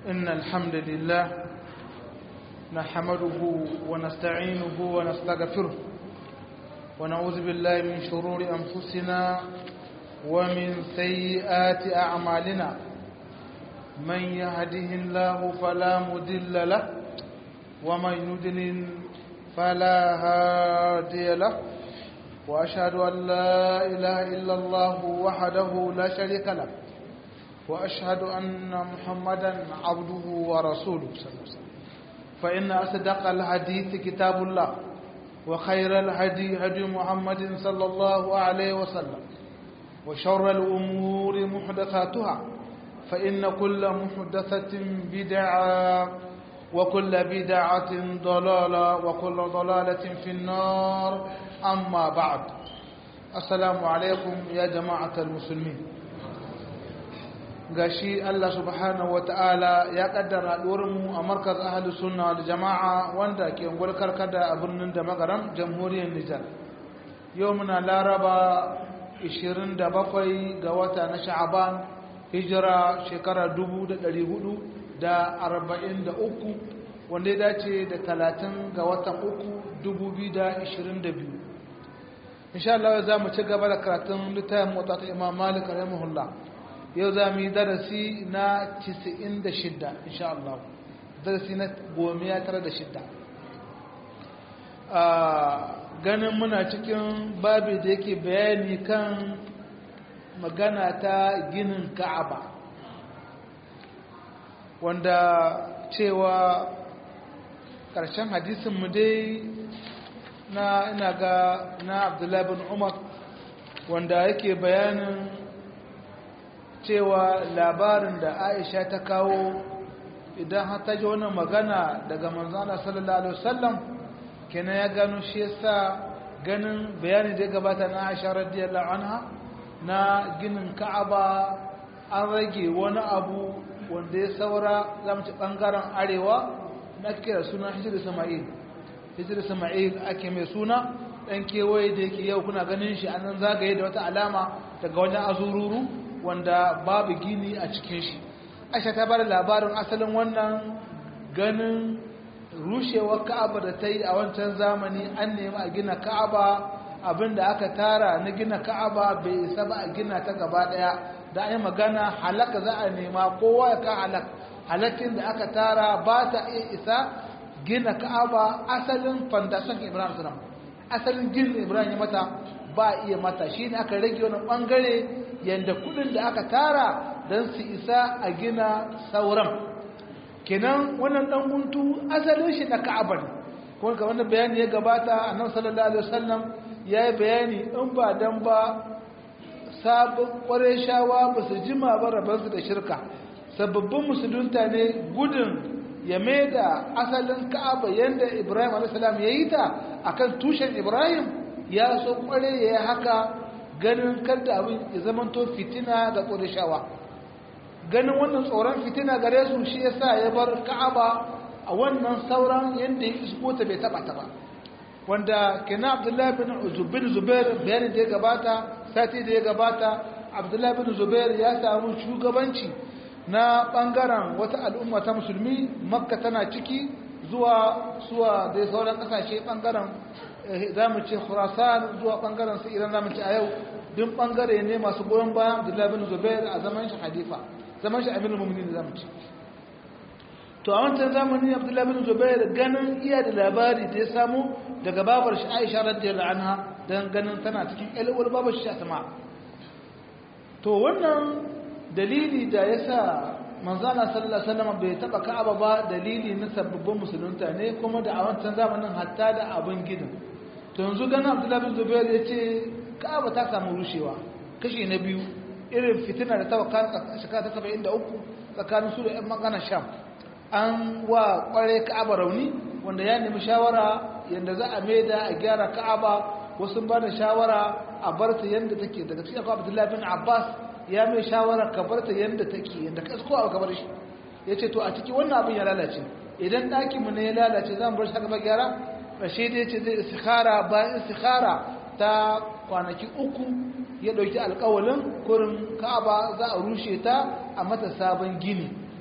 إن الحمد لله نحمده ونستعينه ونستغفره ونعوذ بالله من شرور أنفسنا ومن سيئات أعمالنا من يهده الله فلا مدل له ومن يدلل فلا هادي له وأشهد أن لا إله إلا الله وحده لا شريك له وأشهد أن محمدا عبده ورسوله صلى الله عليه وسلم فإن أصدق الحديث كتاب الله وخير الهدي هدي محمد صلى الله عليه وسلم وشر الأمور محدثاتها فإن كل محدثة بدعة وكل بدعة ضلالة وكل ضلالة في النار أما بعد السلام عليكم يا جماعة المسلمين gashi Allah subhanahu wata'ala ya kaddara mu a markaz ahlus sunna da jama'a wanda ke ungwar karkada a birnin da magaram jamhuriyar Nijar yau muna laraba 27 ga wata na sha'aban hijira shekara 1443 wanda ya dace da 30 ga watan uku 2022 insha Allah za mu ci gaba da karatun littafin mota ta imam malik rahimahullah yau za mu yi darasi na 96 insha Allah darasi na gomiya tara da shidda ganin muna cikin babi da yake bayani kan magana ta ginin ka'aba wanda cewa ƙarshen hadisinmu dai na ina ga na abdullahi bin umar wanda yake bayanin cewa labarin da aisha ta kawo idan har ta ji wannan magana daga manzana sallallahu alaihi wasallam kenan ya gano shi yasa ganin bayani da ya gabata na aisha radiyallahu anha na ginin ka'aba an rage wani abu wanda ya saura za mu ci bangaren arewa na kira suna hijir sama'il hijir sama'il ake mai suna dan kewaye da yake yau kuna ganin shi an zagaye da wata alama daga wajen azururu wanda babu gini a cikin shi aisha ta bada labarin asalin wannan ganin rushewar ka'aba da ta yi a wancan zamani an nemi a gina ka'aba abinda aka tara na gina ka'aba bai isa ba a gina ta gaba daya da an yi magana halaka za a nema kowa ya ka halak halakin da aka tara ba ta iya isa gina ka'aba asalin fandashin ibrahim sunan asalin ginin ibrahim ya mata ba iya mata shi ne aka rage wani bangare yadda kudin da aka tara don su isa a gina sauran kenan wannan dan guntu asalin shi na ka'aba ne kuma kamar da bayani ya gabata annabi sallallahu alaihi wasallam ya yi bayani in ba dan ba sabon shawa ba su jima ba rabansu da shirka sababbin musulunta ne gudun ya mai da asalin ka'aba yadda ibrahim a.s. ya yi ta akan tushen ibrahim ya so kware ya yi haka ganin kada abin ya zamanto fitina ga ƙurishawa ganin wannan tsoron fitina gare su shi ya sa ya bar ka'aba a wannan sauran yadda ya isko ta bai taɓa ta ba wanda kina abdullahi bin zubair bayanin da ya gabata sati da ya gabata abdullahi bin zubair ya samu shugabanci na ɓangaren wata al'umma ta musulmi makka tana ciki zuwa suwa da sauran ƙasashe ɓangaren za mu ce khurasan zuwa ɓangaren su iran za mu ce a yau duk ɓangare ne masu goyon bayan abdullahi bin zubair a zaman shi hadifa zaman shi aminu mummuni da za mu ce to a wancan zamani abdullahi bin zubair ganin iya da labari da ya samu daga babar shi aisha radiyallahu anha don ganin tana cikin ƴalwar babar shi asma to wannan dalili da ya sa manzana sallallahu alaihi wasallam bai taba ka'aba ba dalili na sababbin musulunta ne kuma da a wancan zamanin hatta da abin gidan to yanzu ganin abdullahi bin zubair ya ce ka'aba ta samu rushewa kashi na biyu irin fitina da ta waka shekara ta saba'in da uku tsakanin su da 'yan magana sham an wa kware ka'aba rauni wanda ya nemi shawara yadda za a maida a gyara ka'aba wasu ba da shawara a bar ta yadda take daga cikin akwai abdullahi bin abbas ya mai shawara ka bar ta yadda take yadda ka ko abu ka bar shi ya ce to a ciki wannan abin ya lalace idan ɗakinmu ne ya lalace za mu bar shi haka ba gyara rashe da ya ce zai istikhara bayan istikhara ta kwanaki uku ya ɗauki alkawalin kurin ka'aba za a rushe ta a mata sabon gini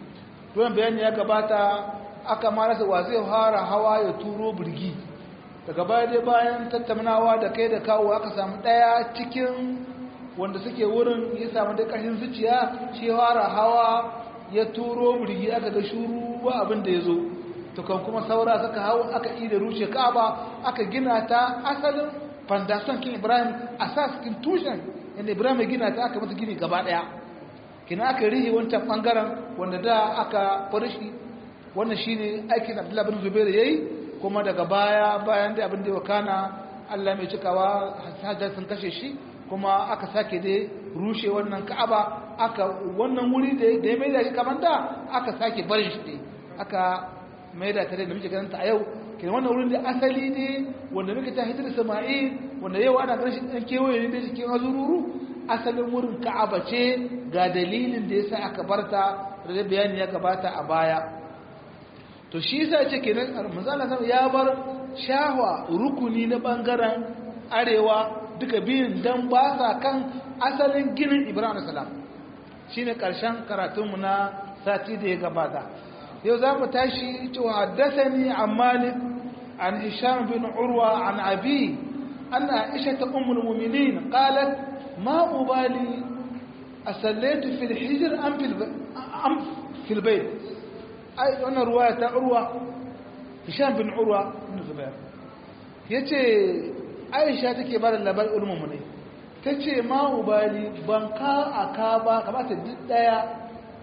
don bayani ya gabata aka marasa wa zai fara hawa ya turo birgi daga baya dai bayan tattaunawa da kai da kawo aka samu ɗaya cikin wanda suke wurin ya samu da ƙarfin zuciya shi fara hawa ya turo birgi aka ga shuru ba abin da ya zo tukan kuma saura suka hau aka yi da rushe ka'aba aka gina ta asalin fandashon kin ibrahim a saskin tushen inda ibrahim ya gina ta aka mata gini gaba daya kina aka rihe wancan bangaren wanda da aka farishi wannan shine aikin abdullahi bin zubair yayi kuma daga baya bayan da abin da ya kana Allah mai cikawa hajjar sun kashe shi kuma aka sake dai rushe wannan ka'aba aka wannan wuri da ya mai da shi kamar da aka sake barin shi dai aka mai da tare da muke ganin ta a yau kenan wannan wurin da asali ne wanda muka ta hitar sama'il wanda yau ana ganin shi dan kewaye ne cikin azururu asalin wurin ka'aba ce ga dalilin da yasa aka barta da bayani ya gabata a baya to shi yasa ce kenan manzala ya bar shahwa rukuni na bangaren arewa duka biyun dan ba sa kan asalin ginin Ibrahim salam shine karshen karatunmu na sati da ya gabata yau za mu tashi cewa haddasani an malik an hisham bin urwa an abi anna aisha ta ummul mu'minin qalat ma ubali asallaitu fil hijr am fil am fil bayt ai wannan ruwaya ta urwa hisham bin urwa bin zubair yace aisha take ba da labar ulmumu ne tace ma ubali ban ka aka ba kamata duk daya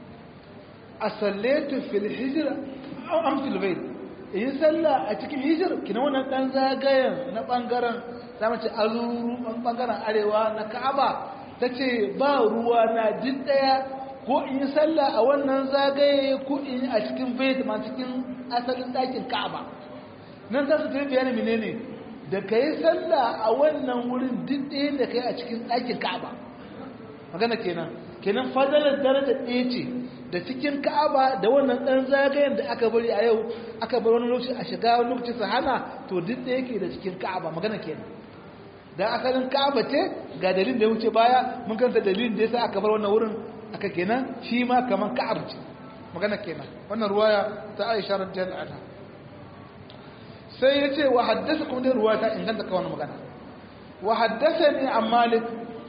a sallatu fil hijira am fil bayt in salla a cikin hijir kina wannan dan zagayen na bangaren zamu ce azuru bangaren arewa na Ka'aba tace ba ruwa na duk daya ko in salla a wannan zagaye ko in a cikin bayt ma cikin asalin dakin Ka'aba nan za su tafi bayani menene da kai salla a wannan wurin duk ɗaya da kai a cikin dakin Ka'aba magana kenan kenan fadalar daraja ɗaya ce da cikin ka'aba da wannan ɗan zagayen da aka bari a yau aka bar wani lokaci a shiga wani lokaci su hana to duk da yake da cikin ka'aba magana kenan da asalin ka'aba ce ga dalilin da ya wuce baya mun kanta dalilin da yasa aka bar wannan wurin aka kenan shi ma kaman ka'ab ce magana kenan wannan ruwaya ta Aisha radiyallahu anha sai yace wa haddasa kuma dai ruwaya ta inganta ka wannan magana wa haddathani an Malik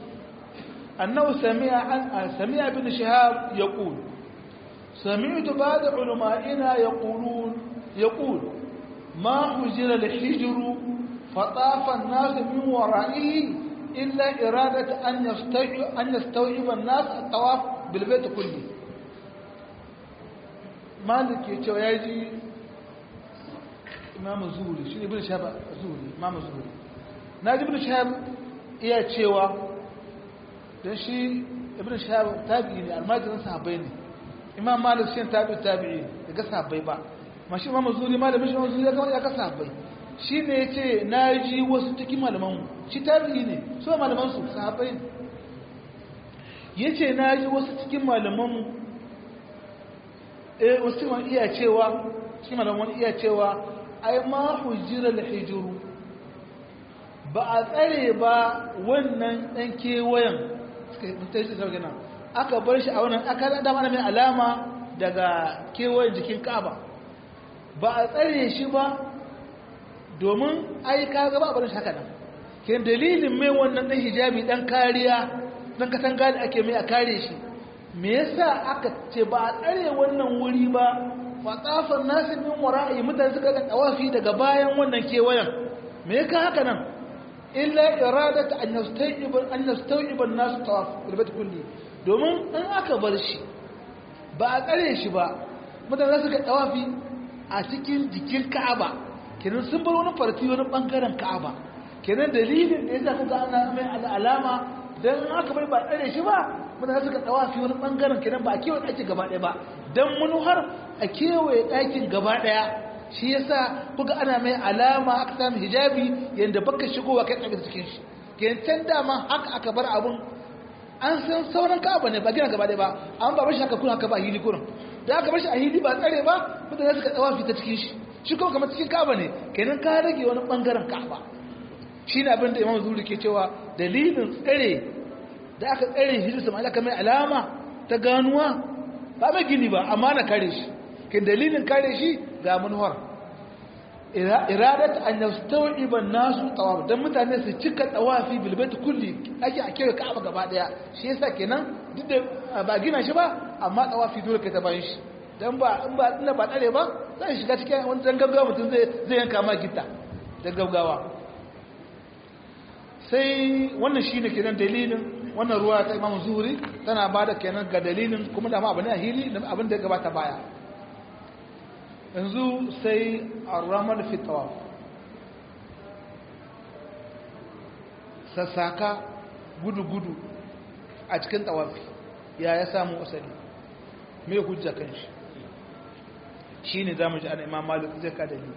أنه سمع عن سمع ابن شهاب يقول سمعت بعض علمائنا يقولون يقول ما حجر الحجر فطاف الناس من ورائه إلا إرادة أن يستوعب, أن يستوعب الناس الطواف بالبيت كله مالك يتوياجي إمام الزهري شنو ابن شهاب الزهري إمام الزهري ناجي ابن شهاب iya cewa don shi ibn shahab tabi'i ne almajirin sahabbai ne imam malik shi tabi'i tabi'i da ga sahabbai ba ma shi imam zuri malamin shi zuri ya ga ya ga sahabbai shi ne ya ce na ji wasu cikin malaman shi tabi'i ne so malaman su sahabbai ne ya ce na ji wasu cikin malaman eh wasu ma iya cewa cikin malaman iya cewa ai ma hujjira al-hijru ba a tsare ba wannan dan kewayen aka bar shi a wannan aka da mana mai alama daga kewayen jikin kaba ba a tsare shi ba domin ai ka gaba a bar shi haka nan ke dalilin mai wannan dan hijabi dan kariya dan katanga da ake mai a kare shi me yasa aka ce ba a tsare wannan wuri ba fa tsafan nasu min wara'i mutane suka ga tawafi daga bayan wannan kewayen me ka haka nan illa iradata an yastawib an yastawib an-nas tawaf bil kulli domin in aka bar shi ba a tsare shi ba mutane suka tawafi a cikin jikin Ka'aba kenan sun bar wani farti wani bangaren Ka'aba kenan dalilin da yasa kuka ana mai alama dan in aka bai ba tsare shi ba mutane suka tawafi wani bangaren kenan ba a kewaye ɗakin gaba ɗaya ba dan manuhar a kewaye ɗakin gaba ɗaya shi yasa kuga ana mai alama aka samu hijabi yanda baka shigowa kai tsaye cikin shi kentan dama haka aka bar abun an san sauran ka'aba ne ba gina gaba ɗaya ba an ba bashi haka kuna haka ba hili kurin da aka bashi a hili ba tsare ba mutane suka tsawa fita cikin shi shi kuma kamar cikin ka'aba ne kenan ka rage wani bangaren ka'aba shi ne abin da imam zuri ke cewa dalilin tsare da aka tsare hijir sama'ila kamar alama ta ganuwa ba mai gini ba amma na kare shi kin dalilin kare shi ga manuwar iradat an yastawiba nasu tawaf dan mutane su cika tawafi bil bait kulli ake a kewa ka'aba gaba daya shi yasa kenan duk da ba gina shi ba amma tawafi dole kai ta bayan shi dan ba in ba ina ba dare ba zai shiga cikin wani dan gaggawa mutum zai zai yanka ma gitta dan gaggawa sai wannan shine kenan dalilin wannan ruwa ta Imam Zuhri tana bada kenan ga dalilin kuma da ma abin a hili abin da ya gabata baya yanzu sai arramal fi tawaf sassaka gudu-gudu a cikin tawafi ya ya samu asali mai hujja kan shi shi ne za mu ji ana imam malik zai ka dalili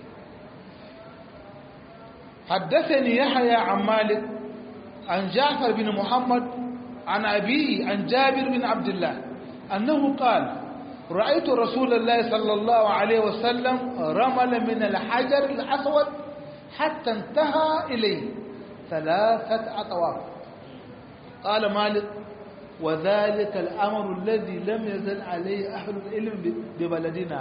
حدثني يحيى عن مالك عن جعفر بن محمد عن أبيه عن جابر بن عبد الله أنه قال رأيت رسول الله صلى الله عليه وسلم رمل من الحجر الأسود حتى انتهى إليه ثلاثة أطواف قال مالك وذلك الأمر الذي لم يزل عليه أهل العلم ببلدنا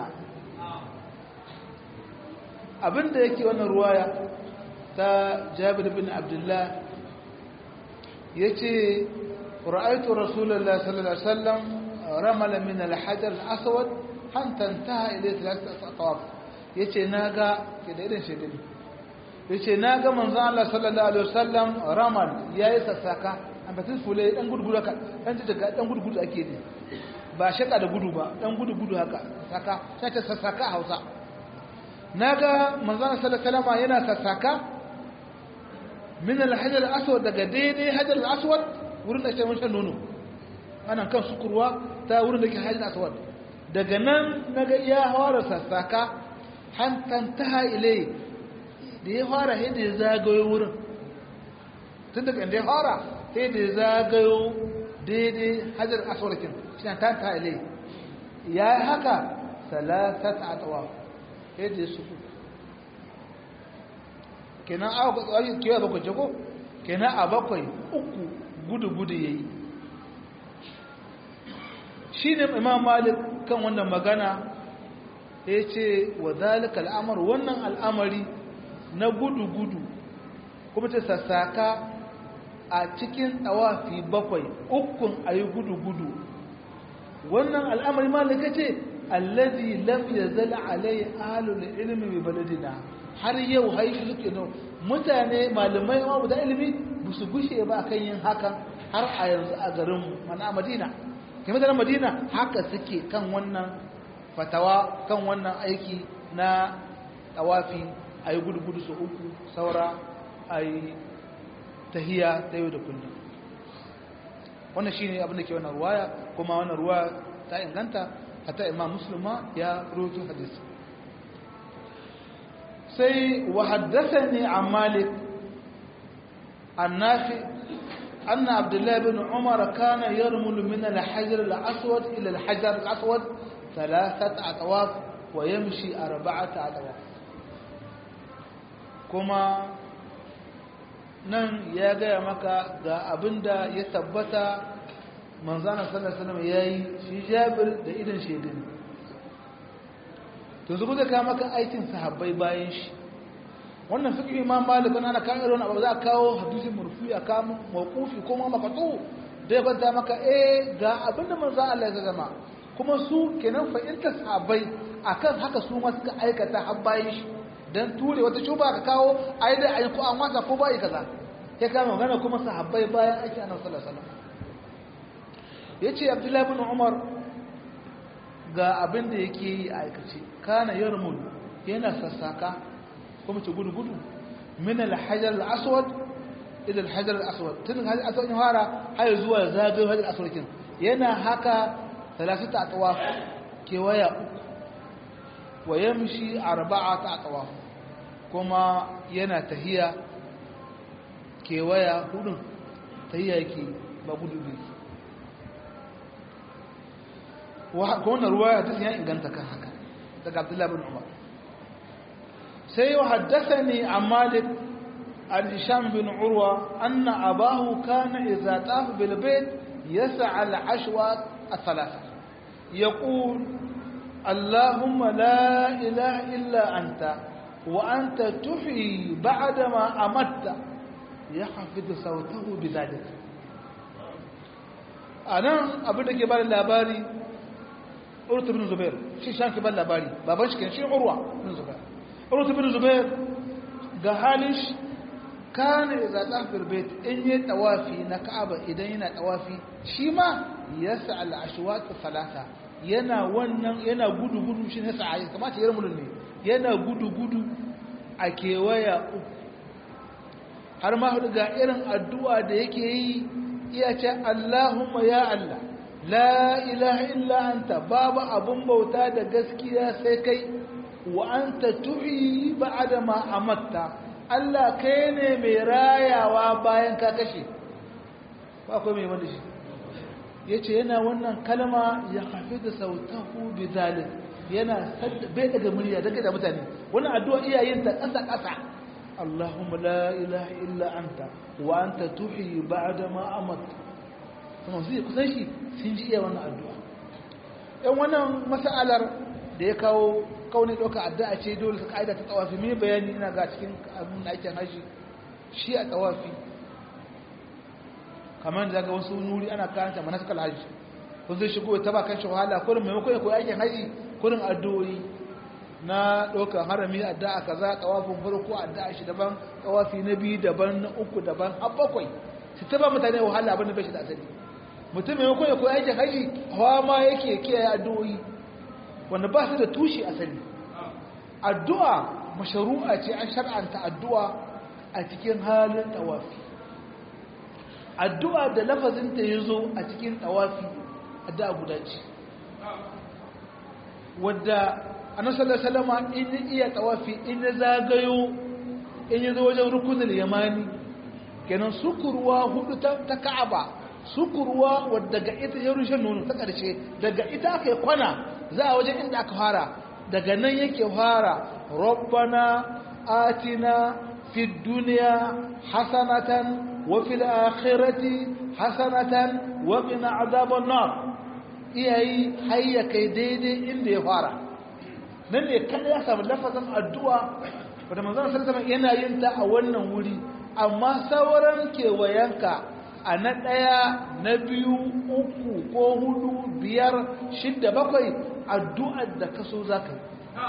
abin da yake wannan ruwaya ta jabir bin abdullah ya ce ra'aitu rasulallah sallallahu alaihi wasallam ramala min al-hajar al-aswad hatta intaha ilayhi thalathatu atawaf yace naga ke da irin shi din yace naga manzo Allah sallallahu alaihi wasallam ramal yayi sassaka an batin fule dan gurguru haka dan daga dan gurguru ake ne ba shaka da gudu ba dan gudu gudu haka saka sai ta sassaka Hausa naga manzo Allah sallallahu alaihi wasallam yana sassaka min al-hajar al-aswad daga daidai hajar al-aswad wurin da ke mun shan nono ana kan sukurwa ta wurin da ke hajji aswad daga nan naga ya fara sassaka hantan ta ilai da ya fara sai da ya zagayo wurin tun daga inda ya fara sai da ya zagayo daidai hajjar aswad kin shi ta ta ilai ya yi haka salasat atawa sai da ya suku kenan a kewa bakwai jago kenan a bakwai uku gudu-gudu ya yi shi ne imam malik kan wannan magana ya ce wa zalika al'amar wannan al'amari na gudu-gudu kuma ta sassaka a cikin tsawafi bakwai ukun a yi gudu-gudu wannan al'amari malika ce allazi lam ya zala alai alul ilmi mai baladina har yau haifu suke nan mutane malamai ma da ilimi ba su gushe ba kan yin hakan har a yanzu a garinmu mana madina kai mutanen madina haka suke kan wannan fatawa kan wannan aiki na tawafi a yi gudu-gudu su uku saura a yi tahiya ta yau da kullum wannan shi ne abin da ke wannan ruwaya kuma wannan ruwa ta inganta hata imam musulma ya roto hadisi sai wa haddasa ne a malik annafi أن عبد الله بن عمر كان يرمل من الحجر الأسود إلى الحجر الأسود ثلاثة أطواف ويمشي أربعة أطواف كما nan ya gaya maka ga abin da ya tabbata manzana sallallahu alaihi wasallam yayi shi Jabir da idan shedin to zuwa da ka maka aikin sahabbai bayan shi wannan fiqh imam malik ana kan irin abu za a kawo hadisi murfi a kawo mawqufi ko ma maqtu da ya banta maka eh ga abinda manzo Allah ya zama kuma su kenan fa in sahabbai akan haka su ma suka aikata har bayan shi dan ture wata shuba ka kawo ai da ai ko an wasa ko bai kaza sai ka magana kuma sahabbai bayan aiki annabi sallallahu alaihi wasallam yace abdullahi ibn umar ga abin da yake yi a aikace kana yarmul yana sassaka kuma ce gudu-gudu min alhajar al'aswad ila alhajar al'aswad tun hajjar aswad ya fara har zuwa zagayo hajjar aswad kin yana haka talasita a tawaf kewaya uku wa yamshi arba'ata a tawaf kuma yana tahiya kewaya hudun tahiya yake ba gudu biyu wannan ruwa ta ya inganta kan haka daga abdullahi bin umar sai wa haddathani an malik an hisham bin urwa anna abahu kana idza tafa bil bayt yas'a al ashwa al thalatha يقول اللهم لا إله إلا أنت وأنت تحيي بعدما أمت يحفظ صوته بذلك أنا أبدا كبار اللاباري أرت بن زبير شي شان كبار اللاباري بابنش كان شي عروة بن زبير أرت بن زبير قهالش كان إذا طاف البيت إن يتوافي نكعب إذا ينا توافي شيما يسعى الأشواط الثلاثة yana wannan yana gudu-gudu shi ne sa'ayi kamata ya ramulun ne yana gudu-gudu a kewaya uku har ma hudu ga irin addu'a da yake yi iya ce Allahumma ya Allah la ilaha illa anta babu abun bauta da gaskiya sai kai wa anta tuhi ba'da ma amatta Allah kai ne mai rayawa bayan ka kashe ba akwai mai wanda shi ya ce yana wannan kalma ya hafi da sautahu bi zalim yana bai daga murya daga da mutane wannan addu'a iyayen ta ƙasa ƙasa Allahumma la ilaha illa anta wa anta tuhyi ba'da ma amat kuma sai kusan shi sun ji iya wannan addu'a ɗan wannan mas'alar da ya kawo kauni ɗauka addu'a ce dole ta ƙa'ida ta tsawafi mai bayani ina ga cikin abin da ake haji shi a tsawafi kamar da ga wasu nuri ana karanta manasakal hajji kun zai shigo ta ba kan shi wahala kurin maimakon ya koyi aikin haji kurin addu'o'i na ɗaukar harami addu'a kaza tawafin farko addu'a shi daban tawafi na biyu daban na uku daban har bakwai su ta ba mutane wahala abin da bai shi da asali mutum maimakon ya koyi aikin haji hawa ma yake kiyaye addu'o'i wanda ba su da tushe asali addu'a masharu'a ce an shar'anta addu'a a cikin halin tawafi addu'a da lafazinta ya zo a cikin tawafi addu'a guda ce wadda anasallar salama in iya tawafi in ya zagayo in ya zo wajen rukunin yamani kenan sukurwa hudu ta ka'aba sukurwa wadda ga ita ya rushe nono ta ƙarshe daga ita aka yi kwana za a wajen inda aka fara daga nan yake fara rabbana atina fi duniya hasanatan وفي الآخرة حسنة وقنا عذاب النار iyayi hayya kai daidai inda ya fara nan ne kada ya samu lafazin addu'a wadda manzon sallallahu yana yin ta a wannan wuri amma sauran kewayenka a na ɗaya na biyu uku ko hudu biyar shidda bakwai addu'ar da kaso za ka yi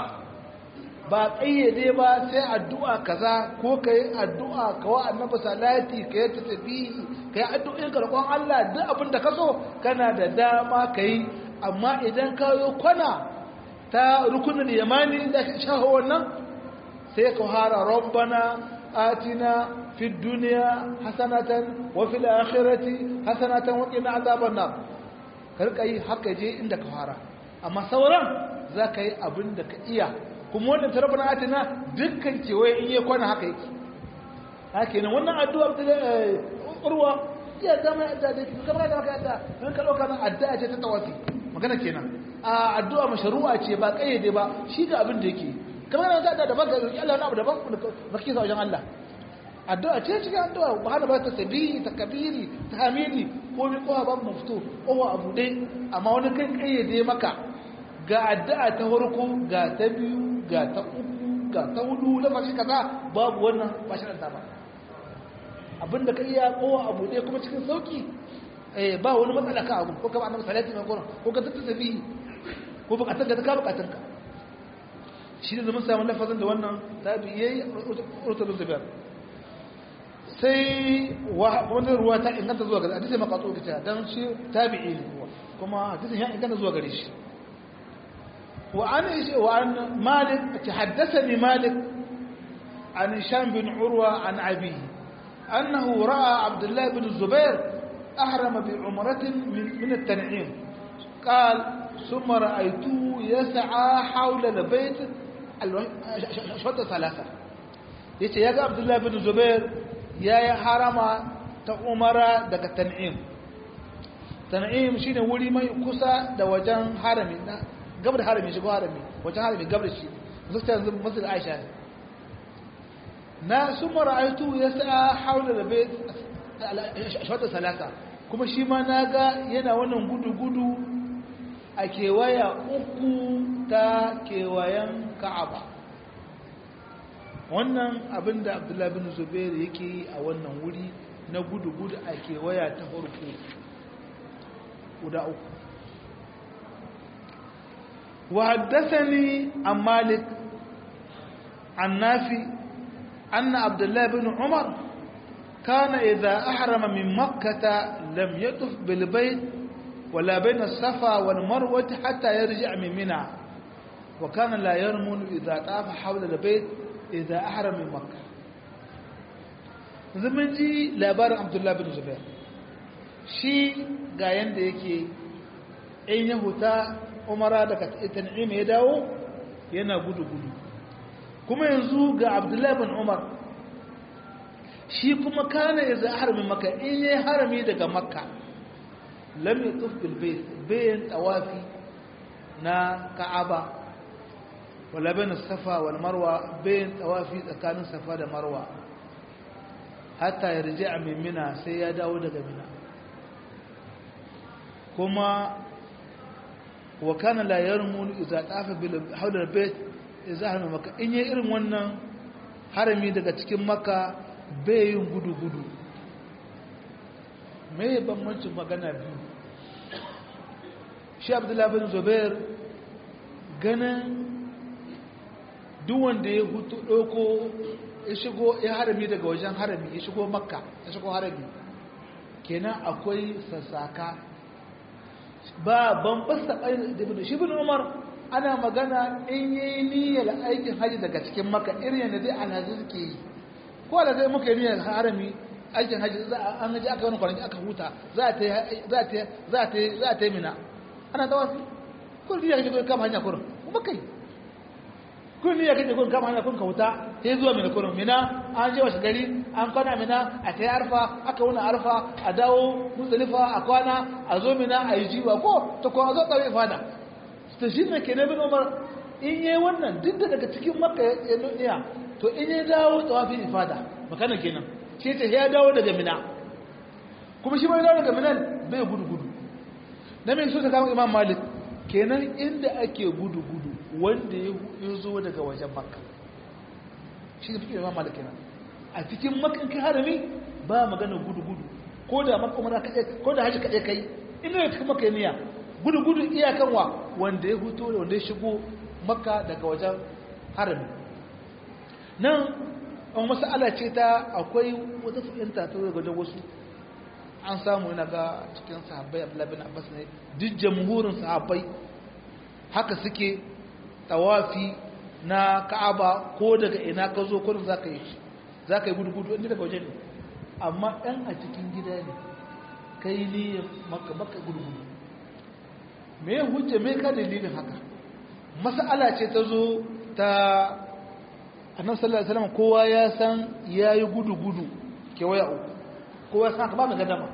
ba ƙayyade ba sai addu'a kaza ko ka yi addu'a ka wa annabi salati ka yi tafihi ka yi addu'in karɓon Allah duk abin da ka so kana da dama ka yi amma idan ka yi kwana ta rukunin yamani da shaho wannan sai ka hara rabbana atina fi duniya hasanatan wa fil akhirati hasanatan wa qina azaban nar karka yi haka je inda ka fara amma sauran za ka yi abin da ka iya kuma wannan tarafin atina dukkan kewaye in yi kwana haka yake haka yana wannan addu'a ta urwa iya zama yadda da ke kamar da maka yadda don ka ɗauka nan addu'a ce ta tawafi magana kenan a addu'a masharu'a ce ba ƙayyade ba shi ga abin da yake kamar da da daban ga roƙi Allah na abu daban ba kake sa wajen Allah addu'a ce cikin addu'a ba hana ba ta sabihi ta kabiri ta hamidi ko mi kowa ba mu fito kowa abu dai amma wani kan ƙayyade maka ga addu'a ta farko ga ta biyu ga ta uku ga ta hudu lafashi kaza babu wannan ba shi ba abinda ka iya kowa abu ɗaya kuma cikin sauki eh ba wani matsala ka abu ko kama annabi salati mai gona ko ka tattata tafi ko bukatun ka ka bukatun ka shi ne mun samu lafazin da wannan tabi yayi urtul zubair sai wani ruwa ta inganta zuwa gare hadisi maqatu kita dan shi tabi'i ne kuma hadisin ya inganta zuwa gare shi وعن وعن مالك تحدثني مالك عن هشام بن عروة عن أبيه أنه رأى عبد الله بن الزبير أحرم بعمرة من, من التنعيم قال ثم رأيته يسعى حول البيت شوط ثلاثة yace ya ga Abdullahi bin Zubair ya yi harama ta umara daga tan'im tan'im shine wuri mai kusa da wajen harami gabar harami shigo harami wajen harami gabar shi zuta yanzu masjid Aisha ne na summa ra'aytu yas'a hawla al-bayt shawata salasa kuma shi ma naga yana wannan gudu gudu a kewaya uku ta kewayen ka'aba wannan abin da abdullahi bin zubair yake yi a wannan wuri na gudu-gudu a kewaya ta farko guda uku وحدثني عن مالك عن نافي أن عبد الله بن عمر كان إذا أحرم من مكة لم يطف بالبيت ولا بين الصفا والمروة حتى يرجع من منى وكان لا يرمل إذا طاف حول البيت إذا أحرم من مكة zaman ji labarin abdullahi bin zubair shi ga yanda yake in ya huta umara daga tan'im ya dawo yana gudu-gudu kuma yanzu ga abdullahi bin umar shi kuma kana ya za harami maka in yi harami daga makka lam yatuf bil bayt bayan tawafi na ka'aba wala bayan safa wal marwa bayan tawafi tsakanin safa da marwa hatta yarji'a min mina sai ya dawo daga mina kuma wa kana la yarmun idza tafa bil hawla al bayt idza harama maka in yi irin wannan harami daga cikin makka bai yin gudu gudu me bambancin magana biyu shi abdullahi bin zubair ganin duk wanda ya hutu ɗauko ya shigo ya harami daga wajen harami ya shigo makka ya shigo harami kenan akwai sassaka ba ban fasta da shi bin umar ana magana in yi niyyar aikin haji daga cikin makka irin yadda zai alhazi suke yi ko da zai muka yi niyyar harami aikin haji an haji aka wani kwanaki aka huta za a ta yi mina ana ta wasu kun niyyar kaje kun kama hanya kurin kuma kai kun niyyar kaje kun kama hanya kun ka huta sai zuwa mina kurin mina an je wasu gari an kwana mina a ta yi arfa aka wuna arfa a dawo musulifa a kwana a zo mina a yi jiwa ko ta kuma zo tsare fada ta shi ne ke na bin umar in yi wannan duk da daga cikin makka ya nuniya to in yi dawo tsawafin ifada makana kenan shi ta ya dawo daga mina kuma shi bai dawo daga minan bai gudu gudu na mai so ta kama imam malik kenan inda ake gudu gudu wanda ya zo daga wajen makka shi da fikin imam malik kenan a cikin makan kai harami ba magana gudu gudu ko da makka umara kaɗai ko da haji kaɗai kai ina ya cikin makka niyya gudu gudu iyakan wa wanda ya huto wanda ya shigo makka daga wajen harami nan an masala ce ta akwai wata fahimta ta daga wajen wasu an samu yana ga cikin sahabbai abdullahi bin abbas ne duk jamhurin sahabbai haka suke tawafi na ka'aba ko daga ina ka zo kurin za ka yi za ka yi gudu-gudu inda daga waje ne amma ɗan a cikin gida ne ka yi niyyar maka maka gudu-gudu me hujja me ka dalilin haka mas'ala ce ta zo ta annabi sallallahu alaihi wasallam kowa ya san yayi gudu-gudu kewaya uku kowa san ka ba mu gadama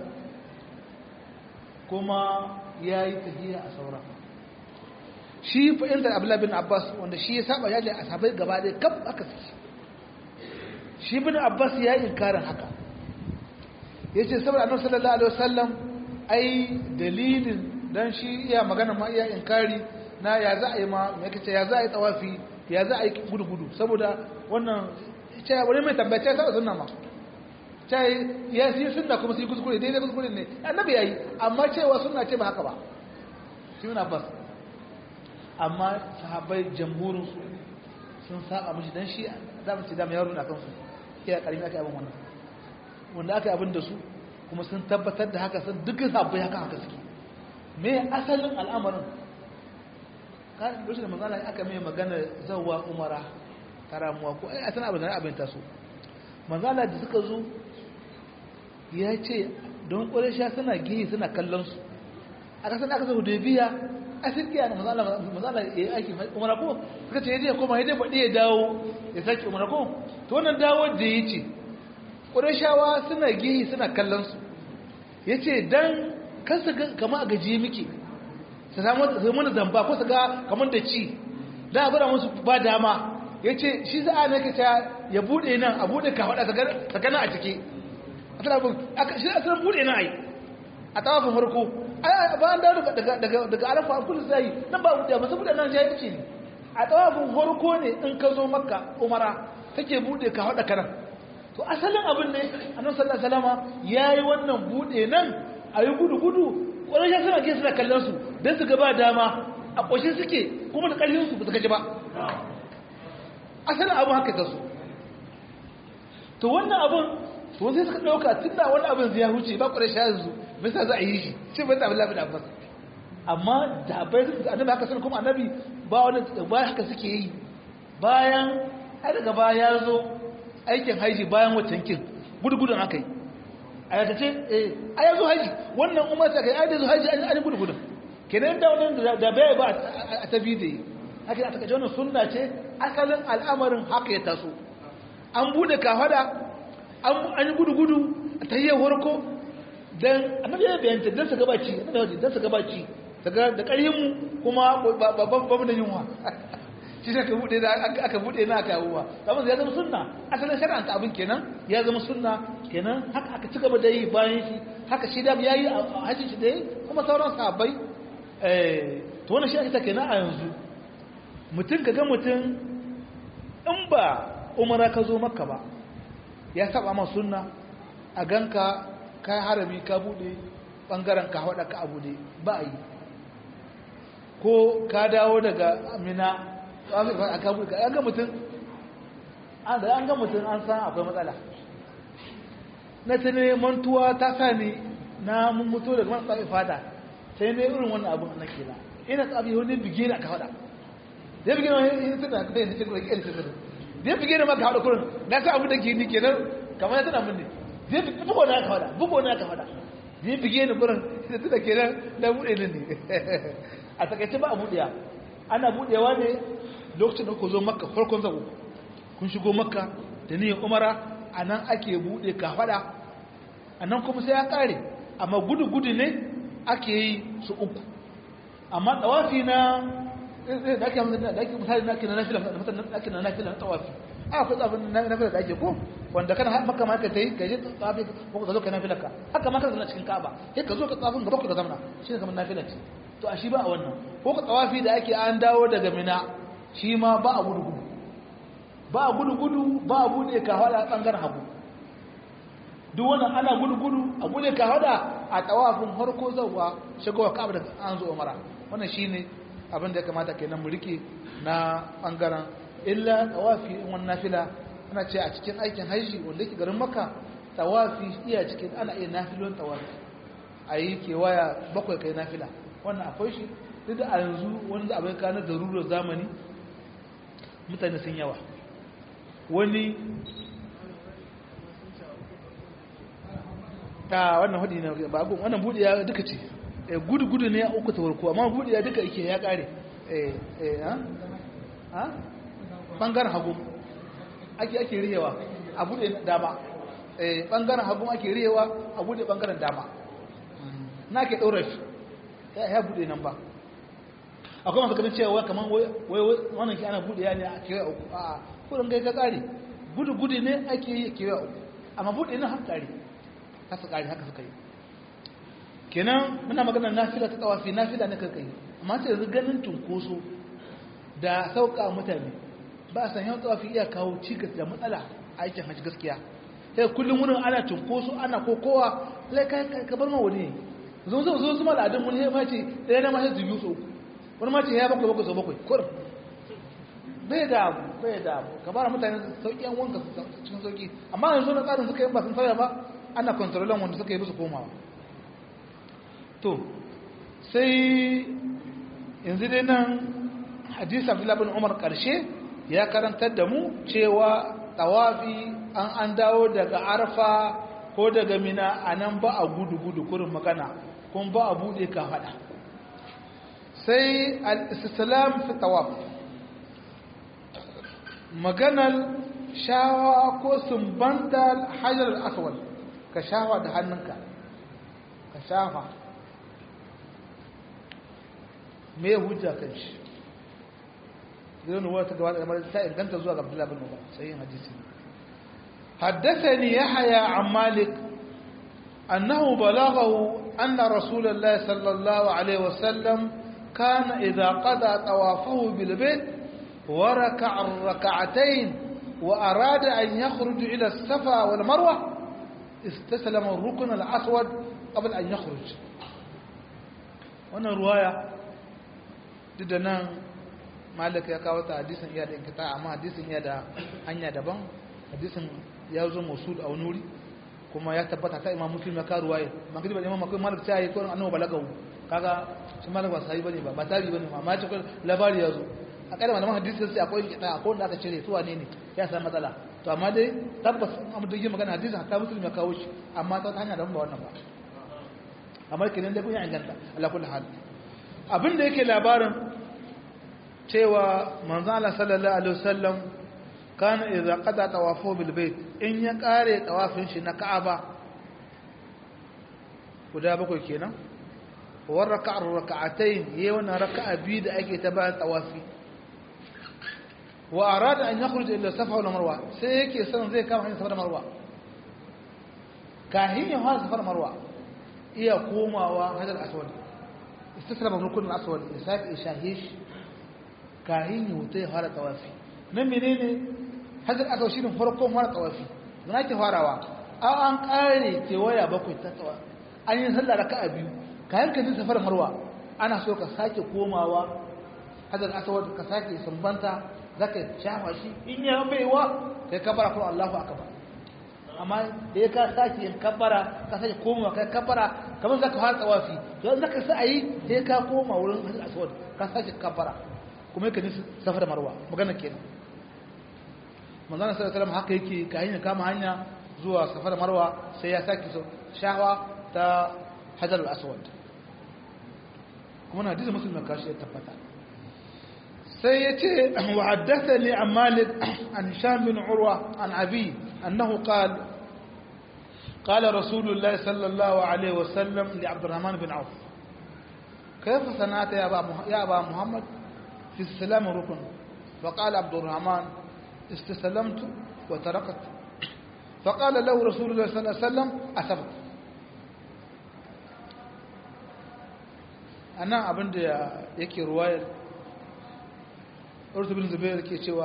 kuma yayi tahiya a saura shi fa'inda abdullah bin abbas wanda shi ya saba yaji a sabai gaba ɗaya kaf aka saki shi bin abbas ya yi inkarin haka yace saboda annabi sallallahu alaihi wasallam ai dalilin dan shi iya magana ma iya inkari na ya za a yi ma me kace ya za a yi tsawafi ya za a yi gudu-gudu saboda wannan ce wani mai tambaya ce saboda sunna ma ce ya yi sunna kuma su yi kuskure daidai kuskure ne annabi ya yi amma cewa sunna ce ba haka ba shi yana bas amma sahabbai jamhurin su sun saba mishi dan shi za mu ce da yaro na kansu iya karimi aka yi abin wannan wanda aka yi abin da su kuma sun tabbatar da haka sun dukkan sahabbai haka haka suke me asalin al'amarin kan lokacin da manzala aka mai magana zawwa umara karamuwa ko ai a tana abin da abin taso manzala da suka zo ya ce don ƙwarisha suna gihi suna kallon su a ƙasar aka zo da biya a sirkiya na manzala ya yi aiki umara ko suka ce ya je koma ya je baɗi ya dawo ya sake umara ko to wannan dawo da ya ce ƙwarishawa suna gihi suna kallon su ya ce don kansu kama a gajiye muke su samu mana zamba ko su ga kamar da ci da abu da musu ba dama ya ce shi za a nake ta ya buɗe nan a buɗe ka faɗa tsakanin a ciki a tana abin shi a tsarin buɗe nan a yi a tawafin farko ba an dawo daga arafa an kudu sai nan ba buɗe ba saboda nan jahilci ne a tsawafin farko ne in ka zo makka umara take buɗe ka haɗa kanan to asalin abin ne annabi sallallahu alaihi wasallam yayi wannan buɗe nan a yi gudu gudu wani ya suna ke suna kallon su don su gaba dama a ƙoshin suke kuma da ƙarfin su ba su gaji ba asalin abin haka ta su to wannan abin to sai suka ɗauka tun da wani abin zai huce ba ƙwarai sha yanzu bisa za a yi shi shi ba ta abin lafi da abbas amma da bai da annabi haka sun kuma annabi ba wani ba haka suke yi bayan ai daga baya ya zo aikin haiji bayan watankin gudugudun aka yi a yata ce a yanzu haji wannan umar ta kai ai da zo haji an yi gudugudun kenan da wannan da bai ba a tabi da yi haka a takaice wannan sunna ce asalin al'amarin haka ya taso an bude kafada an yi gudu-gudu a tayyar warko don annabi ya bayanta don su gabaci don su gabaci da ƙarhinmu kuma babu da yunwa shi ne aka buɗe na aka yawuwa abin ya zama sunna asalin shari'anta abin kenan ya zama sunna kenan haka aka ci gaba da yi bayan shi haka shi da ya yi a hajji shi da yi kuma sauran sahabbai to wannan shi ake ta kenan a yanzu mutum ka ga mutum in ba umara ka zo maka ba ya saba ma sunna a ganka kai harami ka bude bangaren ka hada ka abude ba a yi ko ka dawo daga amina a ka bude an ga mutum an ga mutum an san akwai matsala na ta ne mantuwa ta sa ni na mun mutu daga man tsafi fata sai ne irin wannan abin na kila ina tsafi wani bige na ka hada zai bige na wani tana kai da cikin rikin sirri zai bige na maka hada kurin na sa abu da ke ni kenan kamar ya tana mun ne zai bugo na ka hada bugo na ka hada zai bige ni kurin sai tana kenan na bude ni ne a takaice ba a buɗewa ana buɗewa ne lokacin da ku zo makka farkon zago kun shigo makka da niyyar umara a nan ake buɗe kafaɗa a nan kuma sai ya ƙare amma gudu-gudu ne ake yi su uku amma ɗawafi na da ake misali na ake na nafila da ake na nafila na ɗawafi a akwai tsafin na nafila da ake ko wanda kana maka ma ka ta yi ka je tsafi ko ka zo ka nafila ka haka ma ka zana cikin ka'aba sai ka zo ka tsafin gaba ka zamana shi ne kamar nafila ce to a shi ba a wannan ko ka tsawafi da ake an dawo daga mina shi ma ba a gudu gudu ba a gudu gudu ba a bude ka hada bangaren hagu duk wannan ana gudu gudu a bude ka hada a tawafin harko zauwa shigowa ka'aba da an zo umara wannan shine abin da ya kamata kenan mu rike na bangaren illa tawafi in wannan nafila ana ce a cikin aikin haji wanda yake garin makka tawafi iya cikin ana iya nafilon tawafi a yi kewaya bakwai kai nafila wannan akwai shi duk da a yanzu wani da abin kanar da rurar zamani mutane sun yawa wani ta wannan hudu ne ba abu wannan buɗe ya duka ce gudu gudu ne ya uku ta warko amma buɗe ya duka ike ya ƙare ha ɓangaren hagu ake ake rihewa a buɗe dama ɓangaren hagu ake rihewa a buɗe ɓangaren dama na ke ɗaura shi ya buɗe nan ba akwai masu ganin cewa kamar wannan ki ana buɗe ya ne a kewa uku a kudin gai ka ƙare gudu gudu ne ake yi kewa uku amma buɗe nan har ƙare haka ƙare haka suka yi kenan muna magana nafila ta tsawafi nafila na karkai amma sai yanzu ganin tunkoso da sauka mutane ba a san yawan tsawafi iya kawo cikas da matsala a aikin hajji gaskiya sai kullum wurin ana tunkoso ana kokowa lai ka bar ma wani zo zo zo zuma al'adun wani ya mace ɗaya na mace su biyu so wani mace ya bakwai bakwai so bakwai kur bai da abu bai da abu ka bara mutane sauƙi yan wanka cikin sauƙi amma yanzu na tsarin suka yi ba sun sauya ba ana kontrolan wanda suka yi musu komawa to sai yanzu dai nan hadis abdullahi bin umar karshe ya karantar da mu cewa tawafi an an dawo daga arfa ko daga mina a nan ba a gudu-gudu kurin magana kun ba a bude ka fada sai al-islam fi tawaf maganar shawa ko sumbantar hajar al-aswad ka shawa da hannunka ka shafa me hujja kan shi zai nuwa ta gaba da kamar ta inganta zuwa ga abdullahi bin umar sai hadisi حدثني يحيى عن مالك أنه بلغه أن رسول الله صلى الله عليه وسلم كان إذا قضى طوافه بالبيت وركع الركعتين وأراد أن يخرج إلى الصفا والمروة استسلم الركن الأسود قبل أن يخرج wannan ruwaya duk da nan malik ya kawo ta hadisin iya da inkita amma hadisin iya da hanya daban hadisin ya zo musul a wani wuri kuma ya tabbata ta imam muslim ya kawo ruwaya magana ba imam akwai malik ta yi ko annabi balagawu kaga shi malik ba sai bane ba ba tari bane amma ce labari ya zo a kada malaman hadisi sai akwai inkita akwai wanda aka cire su wane ne ya samu matsala to amma dai tabbas amma da yin magana hadisin ta muslim ya kawo shi amma ta hanya daban ba wannan ba amma kenan da kun ya inganta ala kulli hal abin da yake labarin cewa manzo Allah sallallahu alaihi wasallam kana idza qada tawafu bil bait in ya kare tawafin shi na Ka'aba guda bakwai kenan wa raka'a raka'atayn yayi wannan raka'a biyu da ake ta bayan tawafi wa arada an yakhruj ila safa wal marwa sai yake son zai kama hanyar safa da marwa kahin ya fara safar marwa iya komawa hajar aswad istislama rukun aswad ya sake shahish kahin ya wuta ya fara tawafi nan menene hajar aswad shine farkon fara tawafi dan ake farawa an an kare kewaya bakwai ta tawa an yi sallah raka'a biyu kayan ka safar marwa ana so ka sake komawa hajar aswad ka sake sumbanta zaka shafa shi in ya baiwa kai kabara kuma Allahu akbar amma da ya ka sake yin kabbara ka sake komawa kai kabbara kamar zaka fara tsawafi to zaka sa ayi sai ka koma wurin hajjar aswad ka sake kabbara kuma yake nisu safar marwa magana kenan manzon sallallahu alaihi wasallam haka yake ka hanya kama hanya zuwa safar marwa sai ya sake shawa ta hajjar aswad kuma na hadisi muslim kashi ya tabbata sai ya ce wa haddathani an malik an hisham bin urwa an abi annahu qala قال رسول الله صلى الله عليه وسلم لعبد الرحمن بن عوف كيف صنعت يا أبا, يا أبا محمد في السلام ركن فقال عبد الرحمن استسلمت وتركت فقال له رسول الله صلى الله عليه وسلم أسبت أنا أبن يكي رواية أرث بن زبير كي شوى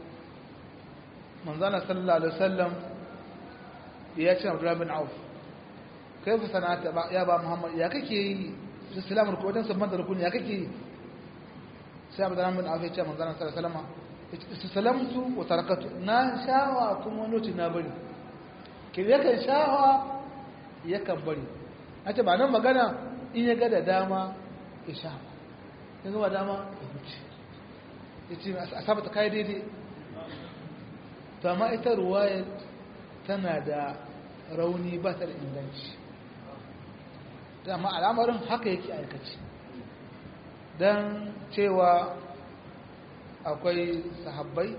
من ظن صلى الله عليه وسلم ya ce abdullahi bin auf kai fi sana'ata ya ba muhammad ya kake yi islam rukun wajen sabon da rukun ya kake yi sai abdullahi bin auf ya ce manzana sallallahu alaihi istisalamtu wa tarakatu na shawa kuma wani lokaci na bari ke yakan shawa yakan bari a ce ba nan magana in ya ga da dama ya sha ya ga dama ya huce ya ce a sabata kai daidai to amma ita ruwayar tana da rauni ba ta da inganci amma al'amarin haka yake aikaci don cewa akwai sahabbai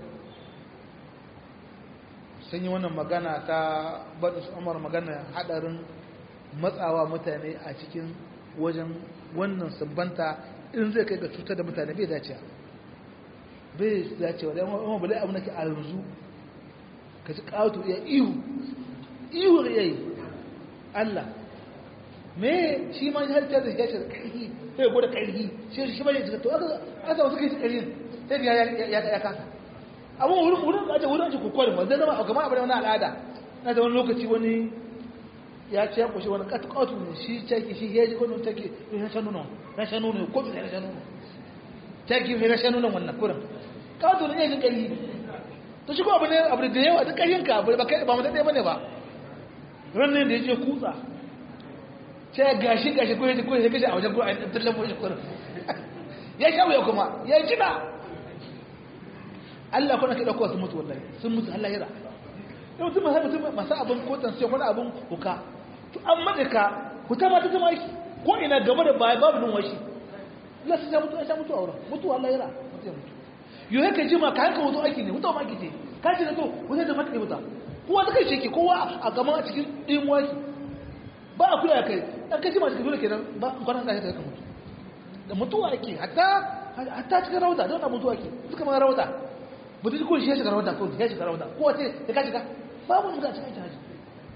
sun yi wannan magana ta baɗin umar magana haɗarin matsawa mutane a cikin wajen wannan sabbanta in zai kai ga cutar da mutane bai dacewa bai dacewa da yawan bale abu nake a yanzu ka ci ƙato ya ihu ihu da yayi Allah me shi ma har ta da shi da ƙarfi sai gode ƙarfi shi shi ba ya to aka aka wasu kai ƙarfi sai ya ya ya kasa amma wurin wurin aje wurin aje kokori ma zai zama kamar abin wani al'ada na da wani lokaci wani ya ce ya kushe wani ƙatu ƙatu ne shi caki shi ya ji kwanon take ya shan nuna ya shan nuna ko bi ya shan nuna caki ya shan nuna wannan kurin ƙatu ne ya ji ƙarfi to shi ko abu ne abu da yawa duk ƙarfinka abu ba kai ba mutum ɗaya bane ba ranar da ya je kutsa sai gashi gashi ko yaji ko ya kashi a wajen ko a tallan mu shi kurin ya sha wuya kuma ya jina Allah kuna kai dauko su mutu wallahi sun mutu Allah yara yau mutum sai mutum masu abin kotan sai wani abin huka to an madaka huta ma ta zama aiki ko ina gaba da baya babu nun washi Allah sai mutu ya mutu a wurin mutu Allah yara mutu ya mutu yau yake jima ka hanka mutu aiki ne mutu ma aiki ce ka ce to wani da mata mutu kowa ta kai shi ke kowa a gama a cikin ɗimuwa ki ba a kula kai ɗan kai jima cikin dole kenan ba kwanan da ta mutu da mutuwa ake hatta hatta cikin rawata don na mutuwa ake suka ma rawata mutu ko shi ya shiga rawata ko ya shiga rawata ko wace ya ka shiga babu shiga cikin haji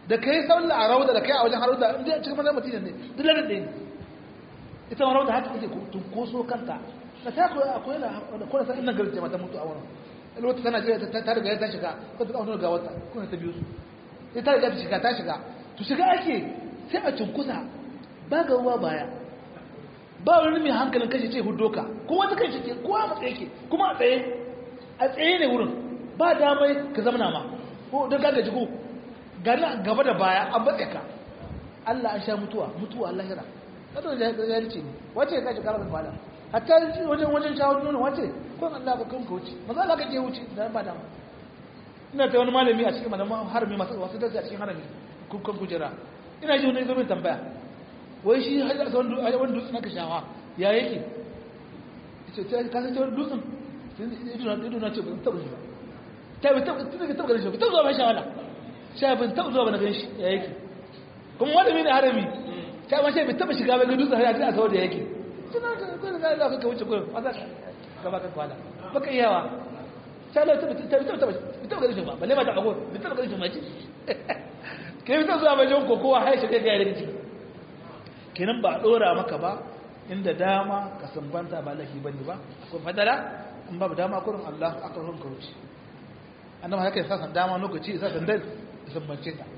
da kai sallah a rauda da kai a wajen harauda inda a cikin mazan mutum ne duk lalar ɗaya ne ita ma rauda haka take tunkoso kanta da ta koyi akwai da kuma sa inna garje mata mutu a wurin wata tana jira ta riga ta shiga ko ta kawo ga wata kuma ta biyu su sai ta riga ta shiga ta shiga to shiga ake sai a tunkusa ba ga ruwa baya ba wani mai hankalin kashe ce hudoka kuma ta kai ce kowa a tsaye ke kuma a tsaye a tsaye ne wurin ba damai ka zamana ma ko don gaga jigo gani gaba da baya an batse ka Allah an sha mutuwa mutuwa lahira kada da ya rice ne wace ya kashi karar bada hatta wajen wajen shawo nuna wace ko Allah ba kan ka wuce maza Allah ka je wuce da ba dama ina ta wani malami a cikin malaman harami masu wasu darsi a cikin harami kukan kujera ina ji wani zo tambaya wai shi hajji a wani dutsen aka shawa ya yake ce ka san cewar dutsen ido na ce ba taɓa shi ba ta bi taɓa ganin shi ba taɓa zuwa mai shawala sha bin taɓa zuwa ba na gan shi ya yake kuma wani mini harami ta ma shi bai taɓa shiga bai ga dutsen hajji a kawar da yake suna ka kwanan za ka wuce kwanan wasa ka baka kwala baka iyawa sha lau taɓa ganin shi ba balle ba ta ago bai taɓa ganin shi ma ce ke yi ta zuwa bajen kokowa haishe kai ga yare ciki kenan ba a ɗora maka ba inda dama ka sumbanta ba lafi bane ba akwai fadala in babu dama kurin Allah aka ruhun ka wuce annaba haka yasa san dama lokaci yasa san dai sumbance ta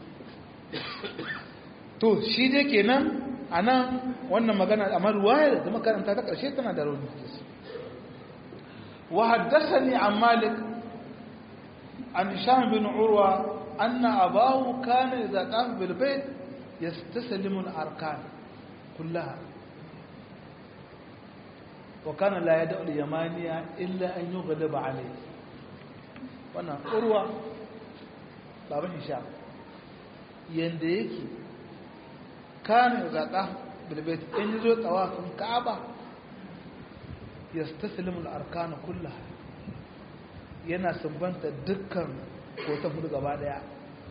to shi dai kenan anan wannan magana amma ruwaya da makaranta ta karshe tana da rauni wa haddathani an malik an sham bin urwa anna abahu kana idza qama bil bayt yastaslimu al arkan كلها وكان لا يدع اليمانية إلا أن يغلب عليه وانا أروى بابا هشام ينديك كان يغطى بالبيت إن يزو طواف كعبة يستسلم الأركان كلها yana sumbanta dukkan kotan hudu gaba daya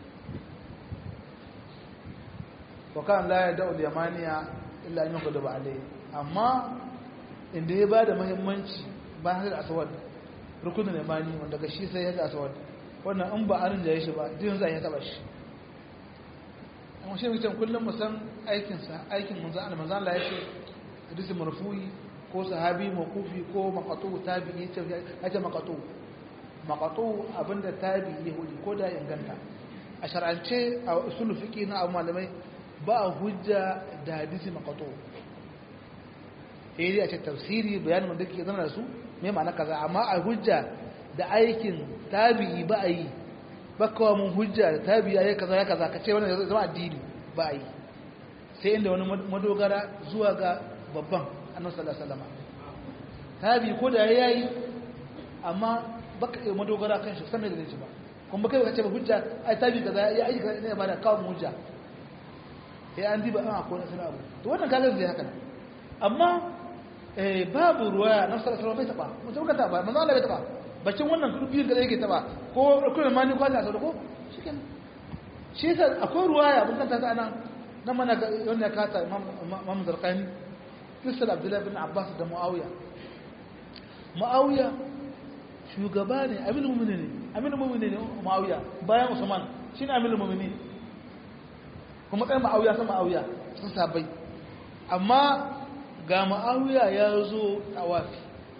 wakan la ya da'ul yamaniya illa an yuqadu ba alai amma inda ya bada muhimmanci ba har aswad rukunin yamani wanda ga shi sai ya ga aswad wannan in ba arin da ya shi ba din zai ya taba shi amma shi mutum kullum mu san aikin sa aikin manzo Allah manzo Allah yake hadisi marfu'i ko sahabi mawqufi ko maqatu tabi'i ce yace maqatu maqatu abinda tabi'i hudi ko da inganta a shar'ance a usul fiqi na abu malamai ba hujja da hadisi maqatu eh a ce tafsiri bayanin wanda ke zama da su me ma'ana kaza amma a hujja da aikin tabi'i ba a yi ba kawo mun hujja da tabi'i ya kaza ya kaza ka ce wannan zama addini ba a yi sai inda wani madogara zuwa ga babban annabi sallallahu alaihi wasallam tabi'i ko da yayi amma baka yi madogara kan shi sanin da shi ba kuma kai ka ce ba hujja ai tabi'i kaza ya aiki kaza ne ba da kawo hujja sai an diba an akwai nasarar abu to wannan kaga zai haka amma babu ruwaya na sallallahu bai taba mutum ka taba manzo Allah bai taba bacin wannan biyun da yake taba ko kullum mani ko Allah sauko shikenan shi yasa akwai ruwaya mun kanta ta nan nan mana wannan ya kata Imam Zarqani kisal Abdullah bin Abbas da Muawiya Muawiya shugaba ne aminu mu'mini ne aminu mu'mini ne Muawiya bayan Usman shine aminu mu'mini kuma tsayin Muawiya san Muawiya sun sabai amma ga ma'awiya ya zo tawafi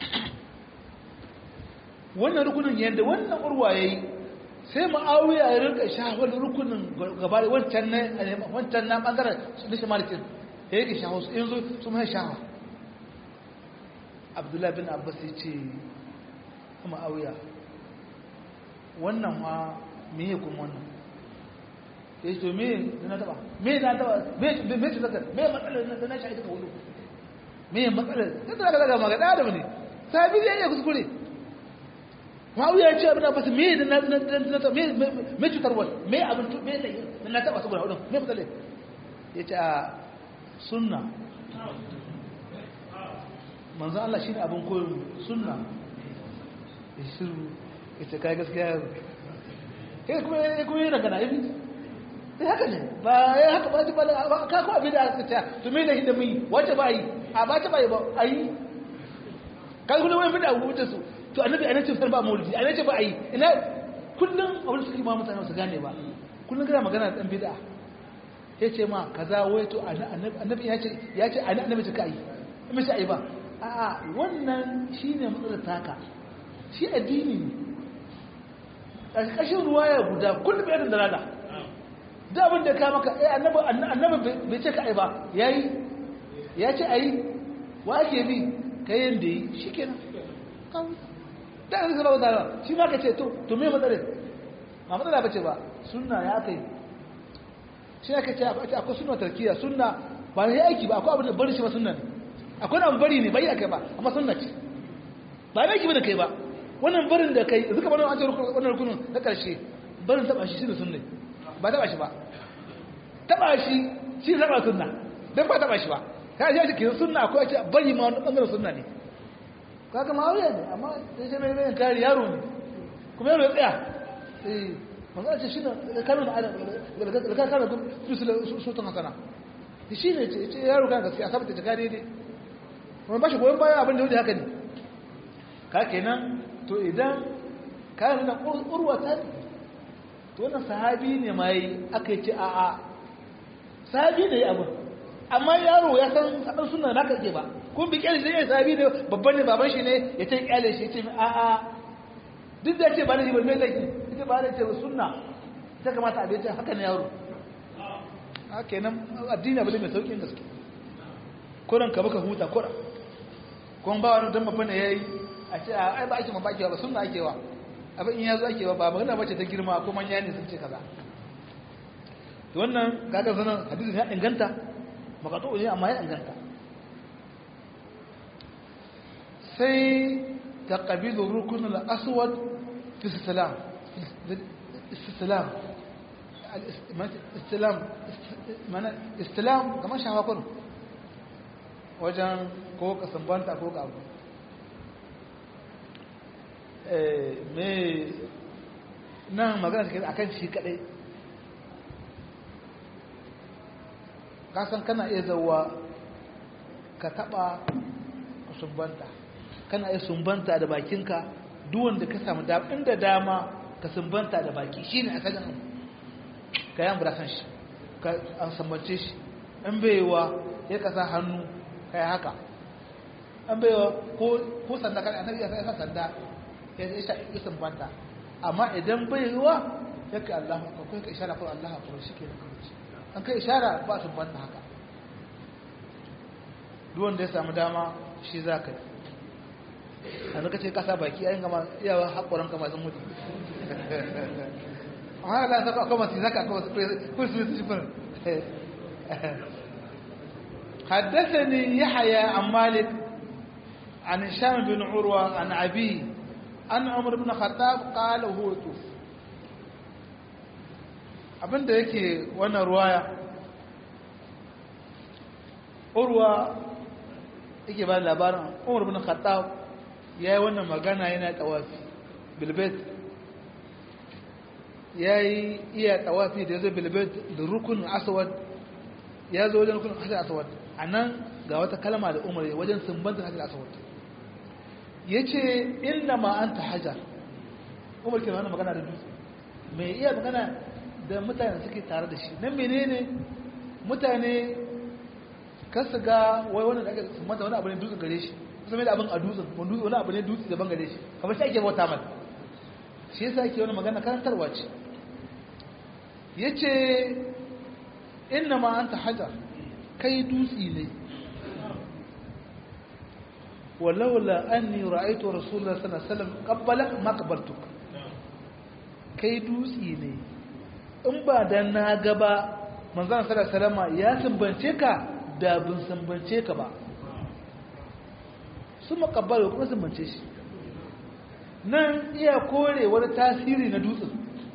wannan rukunin yadda wannan urwa ya yi sai ma'awiya ya rinka shahawar rukunin gaba da wancan na wancan na ɓangaren na shamalitin ya yake shahawar su yanzu su mai shahawa abdullahi bin abbas ya ce ma'awiya wannan ma me ya kuma wannan ya ce me na taba me na taba me ce zaka me matsalar na na shi ka wulu me matsalar sai da daga magana da ne sabi zai iya kuskure ma'auya ya ce abin da basu me da na na me me cutar wani me abin me da na taba saboda wadon me matsalar ya ce a sunna manzan Allah shi ne abin koyon sunna ya shiru ya ce kai gaskiya ya kuma yi daga na yi sai haka ne ba ya haka ba ba ka ko abin da aka tsaya to me da hinda mun wace ba yi a ba ta ba yi ba ayi kai kullum wani bida wuce su to annabi anan ce ba maulidi anan ce ba ayi ina kullum abin suka yi ma mutane su gane ba kullum kana magana da dan bid'a ya ce ma kaza wai to annabi ya ce ya ce annabi ta kai mai sai ba a'a wannan shine matsalar taka shi addini ne ƙarƙashin ruwaya guda kullum ya da rada da abin da ka maka eh annabi annabi bai ce kai ba yayi ya ce ayi wa ake bi kai yanda yi shikenan da an zama wadara shi ma ka ce to to me matsalar ma matsala bace ba sunna ya kai shi aka ce akwai sunna tarkiya sunna ba ne aiki ba akwai abin da bari shi ba sunna ne akwai abin bari ne bai akai ba amma sunna ce ba ne aiki ba da kai ba wannan barin da kai zuka bani an wannan rukunin na karshe barin taba shi shine sunna ba taba shi ba taba shi shi taba sunna dan ba taba shi ba kai shi ke sunna akwai ce bari ma wannan bangaren sunna ne kaga ma aure ne amma sai mai mai kare yaro ne kuma yaro ya tsaya eh manzo ce shi ne kanu da da kana da su tun hasana shi ne ce yaro kan gaskiya sabata ta kare dai kuma bashi goyon baya abin da yake haka ne ka kenan to idan ka nuna urwata to wannan sahabi ne mai aka ce a a sahabi ne abu amma yaro ya san sadan sunna naka ke ba kun bi kyale sai sahabi ne babban ne baban shi ne ya ce kyale shi ya ce a a duk da ce ba ne ba mai laifi ita ba da ce sunna ta kamata abin ta haka ne yaro a kenan addini abu ne mai sauƙin gaske kuran ka baka huta kura kuma ba wani don babban da ya yi a ce a ai ba ake ma bakewa ba sunna ake wa abin in ya zo ake wa ba magana bace ta girma ko manya ne sun ce kaza to wannan kaga sanan hadisin ya inganta makato ne amma ya inganta sai taqabilu rukun al-aswad fi salam استسلام استلام mana istilam kamar shafa kudu wajen ko ka sambanta ko ka abu me nan magana take akan shi kadai kasan kana iya zauwa ka taba ka sumbanta kana iya sumbanta da bakinka duwanda ka samu inda dama ka sumbanta da baki shi ne asalin abu ka yi amburasan shi ka an sambance shi an baiwa ya kasa hannu ka yi haka an baiwa ko sanda kan annabi ya sa sanda ya isa ya sumbanta amma idan baiwa ya ka Allah ka kai ka ishara ko Allah ka shi ke an kai ishara ba sumbanta haka duk wanda ya samu dama shi za ka yi a zaka ce kasa baki ayin gama iyawa haƙoran kama sun mutu amma da saka akwai masu zaka akwai masu kursu su shifar حدثني يحيى عن مالك عن هشام بن عروة عن أبي أن عمر بن الخطاب قال وهو يطوف abin da yake wannan ruwaya urwa yake ba labarin umar bin khattab ya yi wannan magana yana tawafi bilbet ya yi iya tawafi da ya zo bilbet da rukun aswad ya zo wajen rukun hajjar aswad a nan ga wata kalma da umar wajen sumbantar hajjar aswad ya ce inna ma an ta hajjar umar ke wannan magana da dutse mai iya magana da mutane suke tare da shi nan menene mutane kasu ga wai wani da aka sumbanta wani abu ne dutse gare shi kusa mai da abin a dutsen wani abu ne dutse daban gare shi kamar shi ake bauta mai shi yasa ake wani magana karantarwa ce ya ce inna ma an ta hajar kai dutse ne walaula an ni ra'aitu rasulullah sallallahu alaihi wasallam qabbala ma qabbaltuk kai dutse ne in ba dan na gaba manzon sallallahu alaihi wasallam ya sumbance ka da bin sumbance ka ba sun makabbalo kuma sumbance shi nan iya kore wani tasiri na dutsen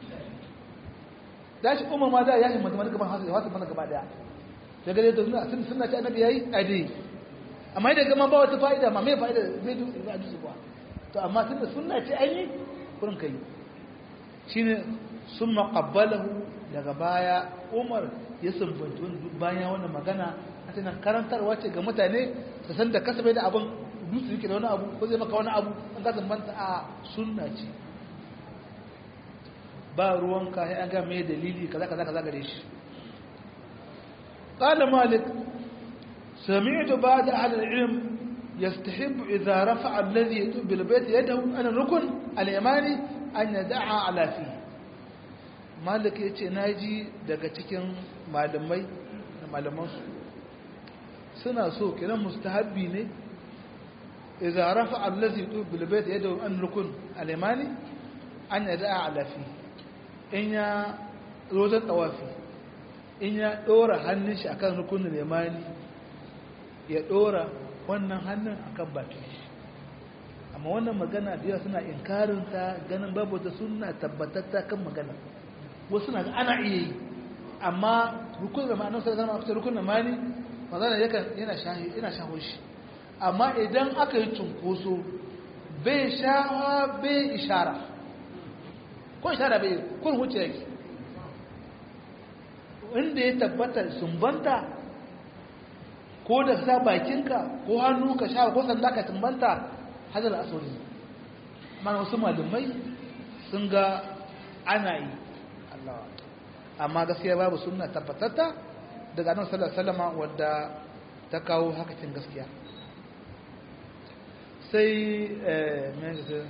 da shi umar ma da ya shi mutum gaban hasu ya wasu mana gaba daya daga da suna sun suna ci annabi yayi ade amma idan gama ba wata fa'ida ma mai fa'ida zai dutse ba dutse ba to amma tun da sunna ce an yi kurin kai shine sun maƙabbalahu daga baya umar ya sumbanci wani bayan wannan magana a tunan karantarwa ce ga mutane su san da kasabe da abin dutse yake da wani abu ko zai maka wani abu an ka sumbanta a sunna ce ba ruwanka sai an ga mai dalili kaza kaza kaza gare shi qala malik sami'tu ba'da ahli al-ilm yastahib idha rafa'a alladhi yatub bil bayt yadahu an rukun al-yamani an yad'a ala fi malik yace naji daga cikin malamai da malaman su suna so kiran mustahabbi ne idza rafa'a alladhi yatub bil bayt yadahu an rukun al-yamani an yad'a ala fi in ya rozar tawafi in ya ɗora hannun shi akan rukunin limani ya ɗora wannan hannun akan bakin shi amma wannan magana da yawa suna inkarin ta ganin babu ta suna tabbatatta kan magana wasu na ana iya yi amma rukunin da ma'anar sai zama a rukunin limani magana yana shaho shi amma idan aka yi cunkoso bai shawa bai ishara ko ishara bai kun wuce yake inda ya tabbata sumbanta ko da sa bakinka ko hannu ka sha ko sanda ka sumbanta hadar asali mana wasu malumai sun ga ana yi Allah amma gaskiya babu sunna tabbatatta daga annabi sallallahu alaihi wasallam wadda ta kawo hakacin gaskiya sai eh me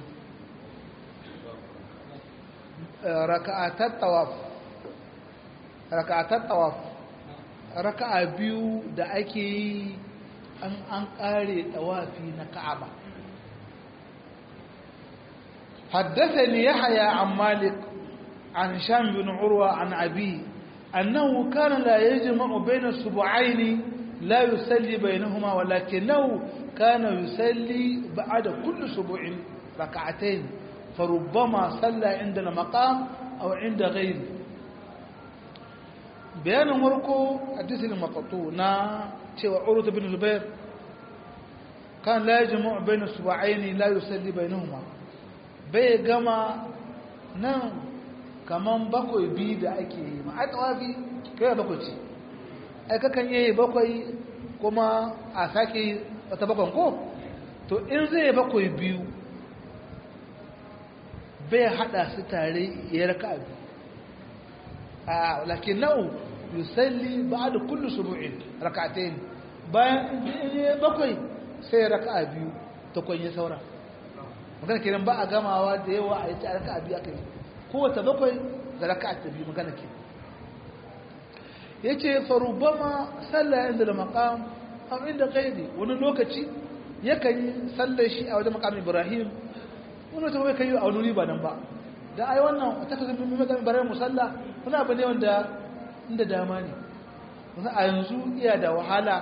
raka'atar tawaf raka'atar tawaf raka'a biyu da ake yi an an kare tawafi na ka'aba حدثني يحيى عن مالك عن هشام بن عروة عن أبيه أنه كان لا يجمع بين السبعين لا يصلي بينهما ولكنه كان يصلي بعد كل سبع ركعتين فربما صلى عند المقام أو عند غيره بيان مركو حديث المقطوع نا تشوى عروة بن زبير كان لا يجمع بين السبعين لا يصلي بينهما bai gama nan kaman bakwai biyu da ake yi ma ai tawafi kai bakwai ce ai kakan yi bakwai kuma a sake wata bakwan ko to in zai bakwai biyu bai hada su tare ya raka biyu a lakin nau yusalli ba da kullu subu'in raka'atayn bayan in bakwai sai raka biyu ta kwanye saura magana kenan ba a gamawa da yawa a yi ta raka biyu aka yi kowace bakwai da raka ta biyu magana ke ya ce farubama sallah inda da makam a inda kaidi wani lokaci yakan yi sallar shi a wajen makam ibrahim wani wata bai kan yi a wani ba nan ba da ai wannan ta kasance mai makam ibrahim musalla wani abu ne wanda inda dama ne a yanzu iya da wahala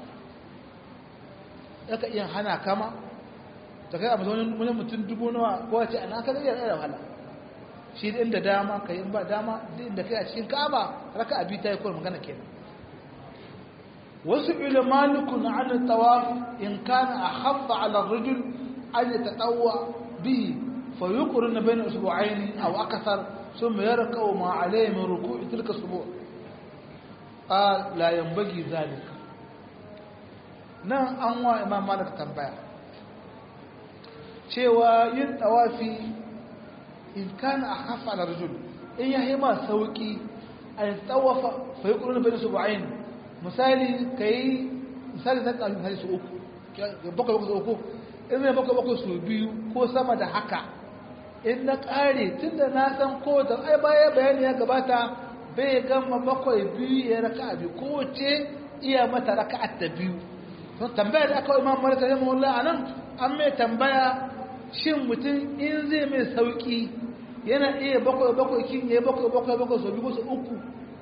yaka iya hana kama ta kai a mazaunin wani mutum dubu nawa ko wace ana ka zai da wahala shi da inda dama ka yi ba dama duk inda kai a cikin ka'aba raka abi ta yi kawai magana kenan wasu ilmanikun an tawaf in kana a haffa ala rajul an ya taɗawa bihi fa yi ƙuri na bayan usbu'aini a akasar sun mai yara kawo ma alayhi min ruku'i tilka subu a la yambagi zalika nan an wa imam malik tambaya cewa yin tawafi in kana a hafa da rajul in ya yi ma sauki a yi tawafa fa yi ƙururin bai su ba'ayin misali ka yi misali na ƙarfi hari su uku bakwai bakwai su uku in zai bakwai bakwai su biyu ko sama da haka in na ƙare tun da na san ko da ai baya bayani ya gabata bai gama bakwai biyu ya raka abi kowace iya mata raka ta biyu tambaya da aka wa imam malik rahimahullah anan an mai tambaya shin mutum in zai mai sauki yana iya bakwai bakwai kin ya bakwai bakwai bakwai sau biyu su uku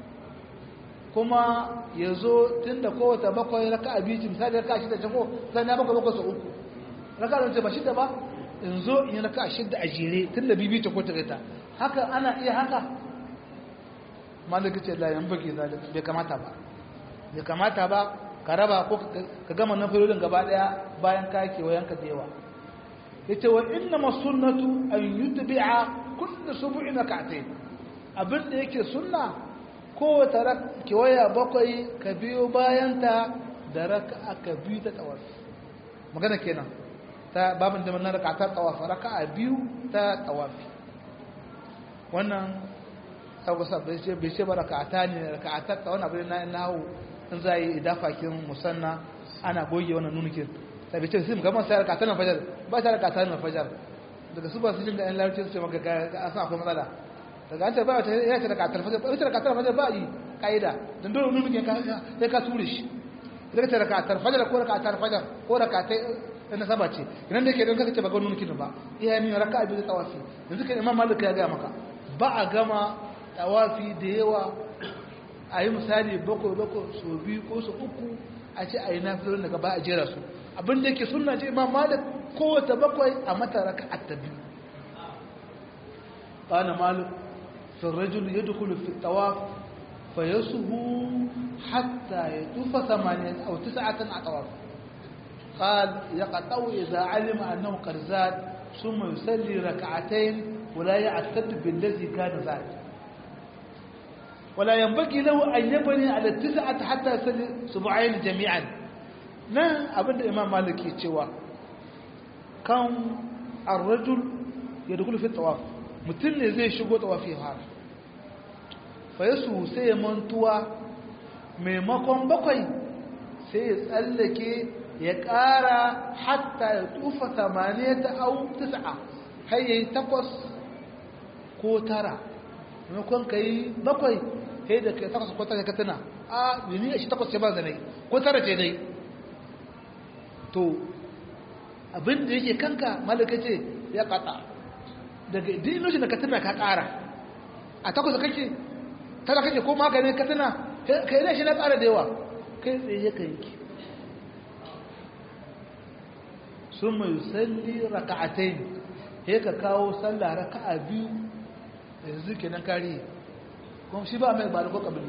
kuma ya zo tun da kowace bakwai raka a biyu misali raka shida jago zan ya bakwai bakwai sau uku raka da ba shida ba in zo in yi raka shida a jere tun da bibi ta ko ta rita haka ana iya haka malaka ce la yan baki zalika bai kamata ba bai kamata ba ka raba ko ka gama na filolin gaba daya bayan ka kewayenka da yawa yace wa inna masunnatu an yutbi'a kullu sub'in rak'atayn abin da yake sunna ko ta kewaya bakwai ka biyo bayan ta da raka'a ka biyu ta tawafi magana kenan ta babin da mun raka'atar tawafi raka'a biyu ta tawafi wannan kaga sa bai ce bai ce ba raka'ata ne raka'ata ta wani abin na nahu in za yi idafakin musanna ana goge wannan nunukin sai bai ce sai mu gama sai raka'ata na fajar ba sai raka'ata na fajar daga su ba su jin ga yan larabci su ce maka ga san akwai matsala daga an ce ba ta ya ce raka'ata na fajar ba ta raka'ata na fajar ba yi kaida dan dole nunukin ka sai ka ture shi daga ta raka'ata fajar ko raka'ata fajar ko raka'ata na saba ce idan da yake don kaka ce ba ga nunukin ba iya min raka'a biyu tawafi yanzu kan imam malik ya ga maka ba a gama tawafi da yawa a yi misali bakwai bakwai so biyu ko so uku a ce a yi nafilar daga ba a jera su abin da yake suna ce imam malik kowace bakwai a mata raka a ta biyu ƙana malik sun rajul ya dukulu fi tawaf fa ya suhu hatta ya tufa samaniya a wata sa'atan a tawaf قال يقطع إذا علم أنه قد زاد ثم يصلي ركعتين ولا يعتد بالذي كان زاد ولا ينبغي له أن يبني على التسعة حتى يصلي سبعين جميعا نا أبدا الإمام مالك يتشوى كان الرجل يدخل في الطواف متن زي شغو طوافي هذا فيسو سي منتوى maimakon bakwai sai ya tsallake ya ƙara hatta ya tufa tamaniya ta au tis'a har yayi takwas ko tara maimakon ka yi bakwai sai da ka takwas ko tara ka tuna a yuni a shi takwas ce ba zanai ko tara ce dai to abin da yake kanka malaka ce ya kata daga dinoshi da ka tuna ka ƙara a takwas kake tara kake ko maganin ka tuna ka yi shi na ƙara da yawa kai tsaye ka yanki sun mai salli raka'atai ne ka kawo sallah raka'a biyu yanzu kenan kare kuma shi ba mai ba da ko kabili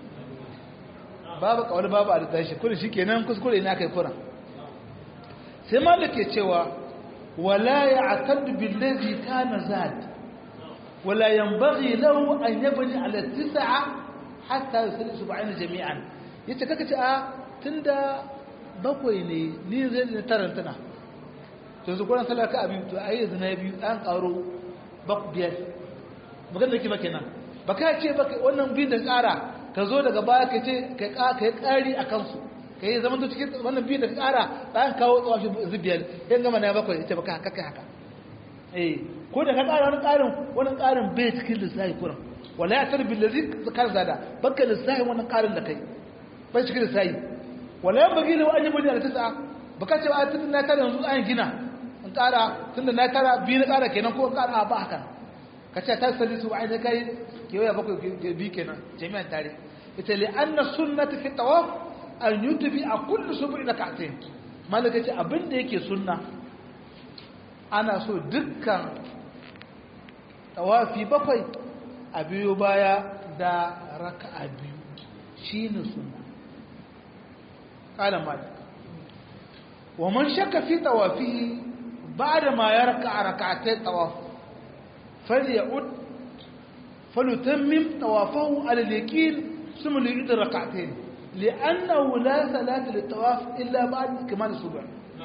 babu kawal babu a da tashi kudu shi kenan kuskure na kai kuran sai malik ke cewa wala ya ataddu billazi kana zad wala yanbaghi lahu an yabni ala tis'a hatta yusalli sub'ana jami'an yace kaka ce a tunda bakwai ne ni zai ne tarantana to yanzu kuran sallar ka abin to ayi yanzu na biyu an karo bak biyar magana da ke ba kenan ba ka ce ba wannan biyun da tsara ka zo daga baya ka ce ka yi ƙari a kansu ka yi zama cikin wannan biyun da tsara bayan kawo tsawon shi biyar yan gama na bakwai ita ba ka haka haka eh ko da ka ƙara wani ƙarin wani ƙarin bai cikin lissafi kuran wala ya tarbi lazi zakar zada baka lissafi wannan ƙarin da kai bai cikin lissafi wala yan bagi lawa an yi bani a tisa ba ka ce a tun na tara yanzu an gina in ƙara tun da na tara biyu na ƙara kenan ko ƙara ba haka ka ce ta sali su wa'ai kai kewaya bakwai bi kenan jami'an tare ita li anna sunnati fi tawaf an yutubi a kullu subu'i rak'atayn malaka ce abin da yake sunna ana so dukkan tawafi bakwai a biyo baya da raka'a biyu shine sunna qala malik wa man shakka fi tawafihi ba'da ma yarka rak'atay tawaf فليعد فليتمم طوافه على اليقين ثم ليعيد الركعتين لأنه لا صلاة للطواف إلا بعد كمال السبع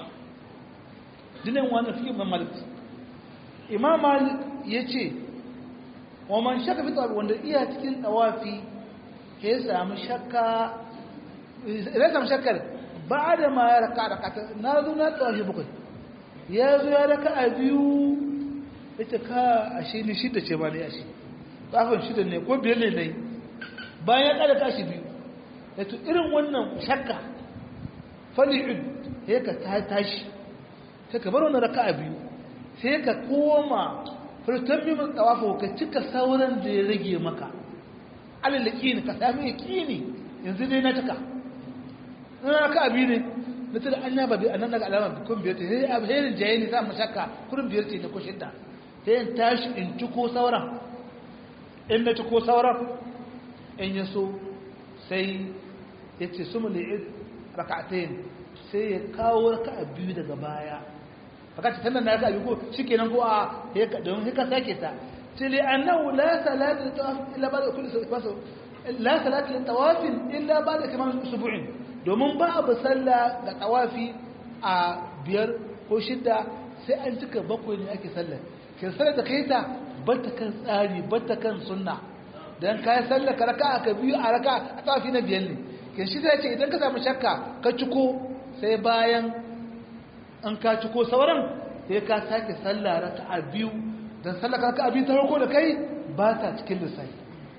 دين وانا في إمام مالك إمام مالك يتي ومن شك في طواف وانا إيها تكين طوافي هي سام شكا إذا سام شكا بعد ما يركع ركعتين نازو نطوافي بكي يازو يركع أبيو ita ka ashe ni shida ce ba ne ashe tsafin shida ne ko biyar ne ne bayan ya kada tashi biyu yato irin wannan shakka fali'ud sai ka tashi sai ka bar wannan raka'a biyu sai ka koma furtan mimin tsawafa ka cika sauran da ya rage maka alal yaqini ka sami yaqini yanzu dai na cika na raka'a biyu ne na tada an yaba bi anan daga alama kun biyar ce sai abherin jaye ne za mu shakka kurin biyar ce ne ko shidda sai in tashi in ciko sauran in na ciko sauran in ya so sai ya ce su muli'id raka'atain sai ya kawo raka'a biyu daga baya baka ce sannan na raka'a biyu ko shikenan ko a don haka sake ta ce li annahu la salatu litawaf illa ba'da kulli sabasu la salatu litawaf illa ba'da kamal usbu'in domin ba abu sallah ga tawafi a biyar ko shidda sai an cika bakwai ne ake sallar kin sanar da kai ta bata kan tsari bata kan sunna dan kai sallar ka raka ka biyu a raka a tawafi na biyar ne kin shi zai ce idan ka samu shakka ka ciko sai bayan an ka ciko sauran sai ka sake sallah raka'a biyu dan sallar ka raka'a biyu ta farko da kai ba ta cikin lissafi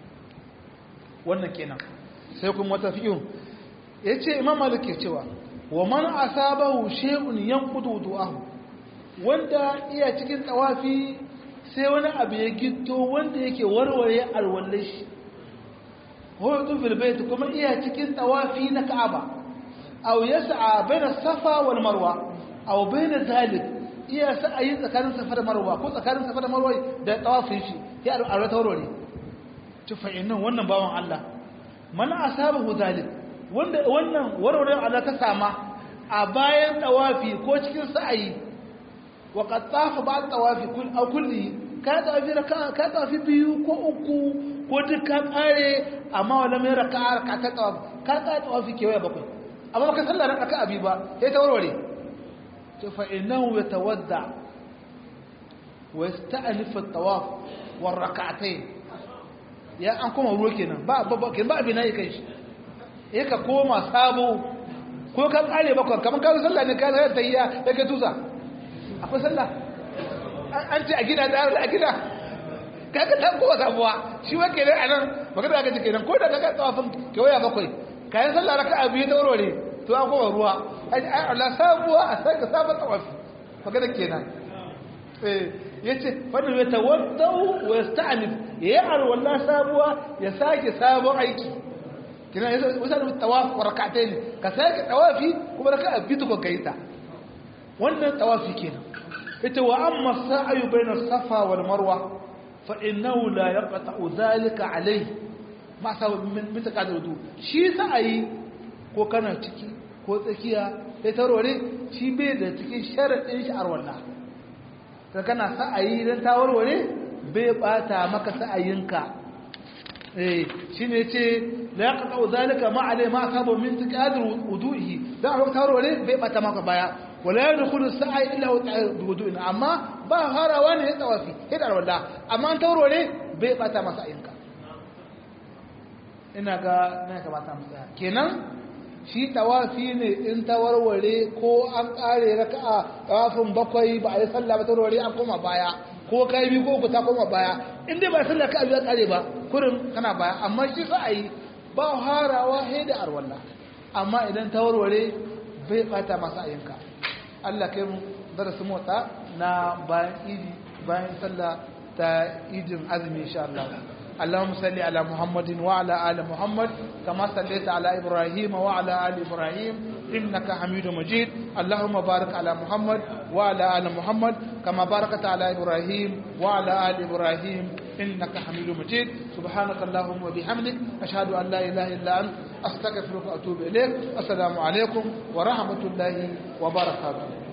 wannan kenan sai kuma wata fi'un yace imam malik ke cewa wa man asabahu shay'un yanqudu du'ahu wanda iya cikin tawafi sai wani abu ya gitto wanda yake warware alwallai shi hudu fil bait kuma iya cikin tawafi na ka'aba aw yas'a baina safa wal marwa aw baina zalik iya sa'ayi tsakanin safa da marwa ko tsakanin safa da marwa da tawafin shi ya alwala tawarware tufa innan wannan bawan Allah man asabahu zalik wanda wannan warware Allah ta sama a bayan tawafi ko cikin sa'ayi wa qad tafa ba tawafi kull aw kulli ka tawafi raka ka tawafi biyu ko uku ko duk ka kare amma wala mai raka'a raka ta tawafi ka ka tawafi kewaye bakwai amma ka sallar raka abi ba sai ta warware to fa innahu yatawadda wa yasta'nif at-tawaf war rak'atayn ya an koma ruwa kenan ba ba ba abin nayi kai shi eh ka koma sabo ko ka kare bakwai kamar ka sallah ne ka zai tayya da ka tusa akwai sallah an ce a gida da a gida kaga ta kowa sabuwa shi wa kenan anan magana ka ce kenan ko da kaga tsawafin kewaya bakwai kayan sallah raka'a biyu ta warware to an koma ruwa ai Allah sabuwa a saka sabon tsawafi magana kenan eh yace fadu ya tawaddau wa yasta'nif ya alwala sabuwa ya sake sabon aiki kina yasa wasa tawaf wa rak'atayn ka sake tawafi kuma raka'a biyu ko kaita wannan tawafi kenan yace wa amma sa'yu bayna safa wal marwa fa innahu la yaqta'u dhalika alayhi ma sa min mitaqadir wudu shi sa'ayi ko kana ciki ko tsakiya sai tarore shi bai da cikin sharadin shi arwallah ka kana sa'ayi don ta warware bai bata maka sa'ayinka eh shine yace la yaqta zalika ma alai ma asaba min taqadir wudu'i da ta warware bai bata maka baya wala yadkhulu sa'i illa bi wudu'in amma ba harawa ne ya tawafi hidar walla amma an ta warware bai bata masa sa'ayinka ina ga na kamata mu tsaya kenan shi tawafi ne in ta warware ko an kare raka'a tawafin bakwai ba a yi sallah ba ta warware an koma baya ko kai bi ko ku ta koma baya in dai ba sallah ka biya kare ba kurin kana baya amma shi sa a yi ba harawa sai da arwalla amma idan ta warware bai bata masa ayinka Allah kai mu darasi motsa na bayan idi bayan sallah ta idin azumi insha Allah اللهم صل على محمد وعلى آل محمد كما صليت على إبراهيم وعلى آل إبراهيم إنك حميد مجيد اللهم بارك على محمد وعلى آل محمد كما باركت على إبراهيم وعلى آل إبراهيم إنك حميد مجيد سبحانك اللهم وبحمدك أشهد أن لا إله إلا أنت أستغفرك وأتوب إليك السلام عليكم ورحمة الله وبركاته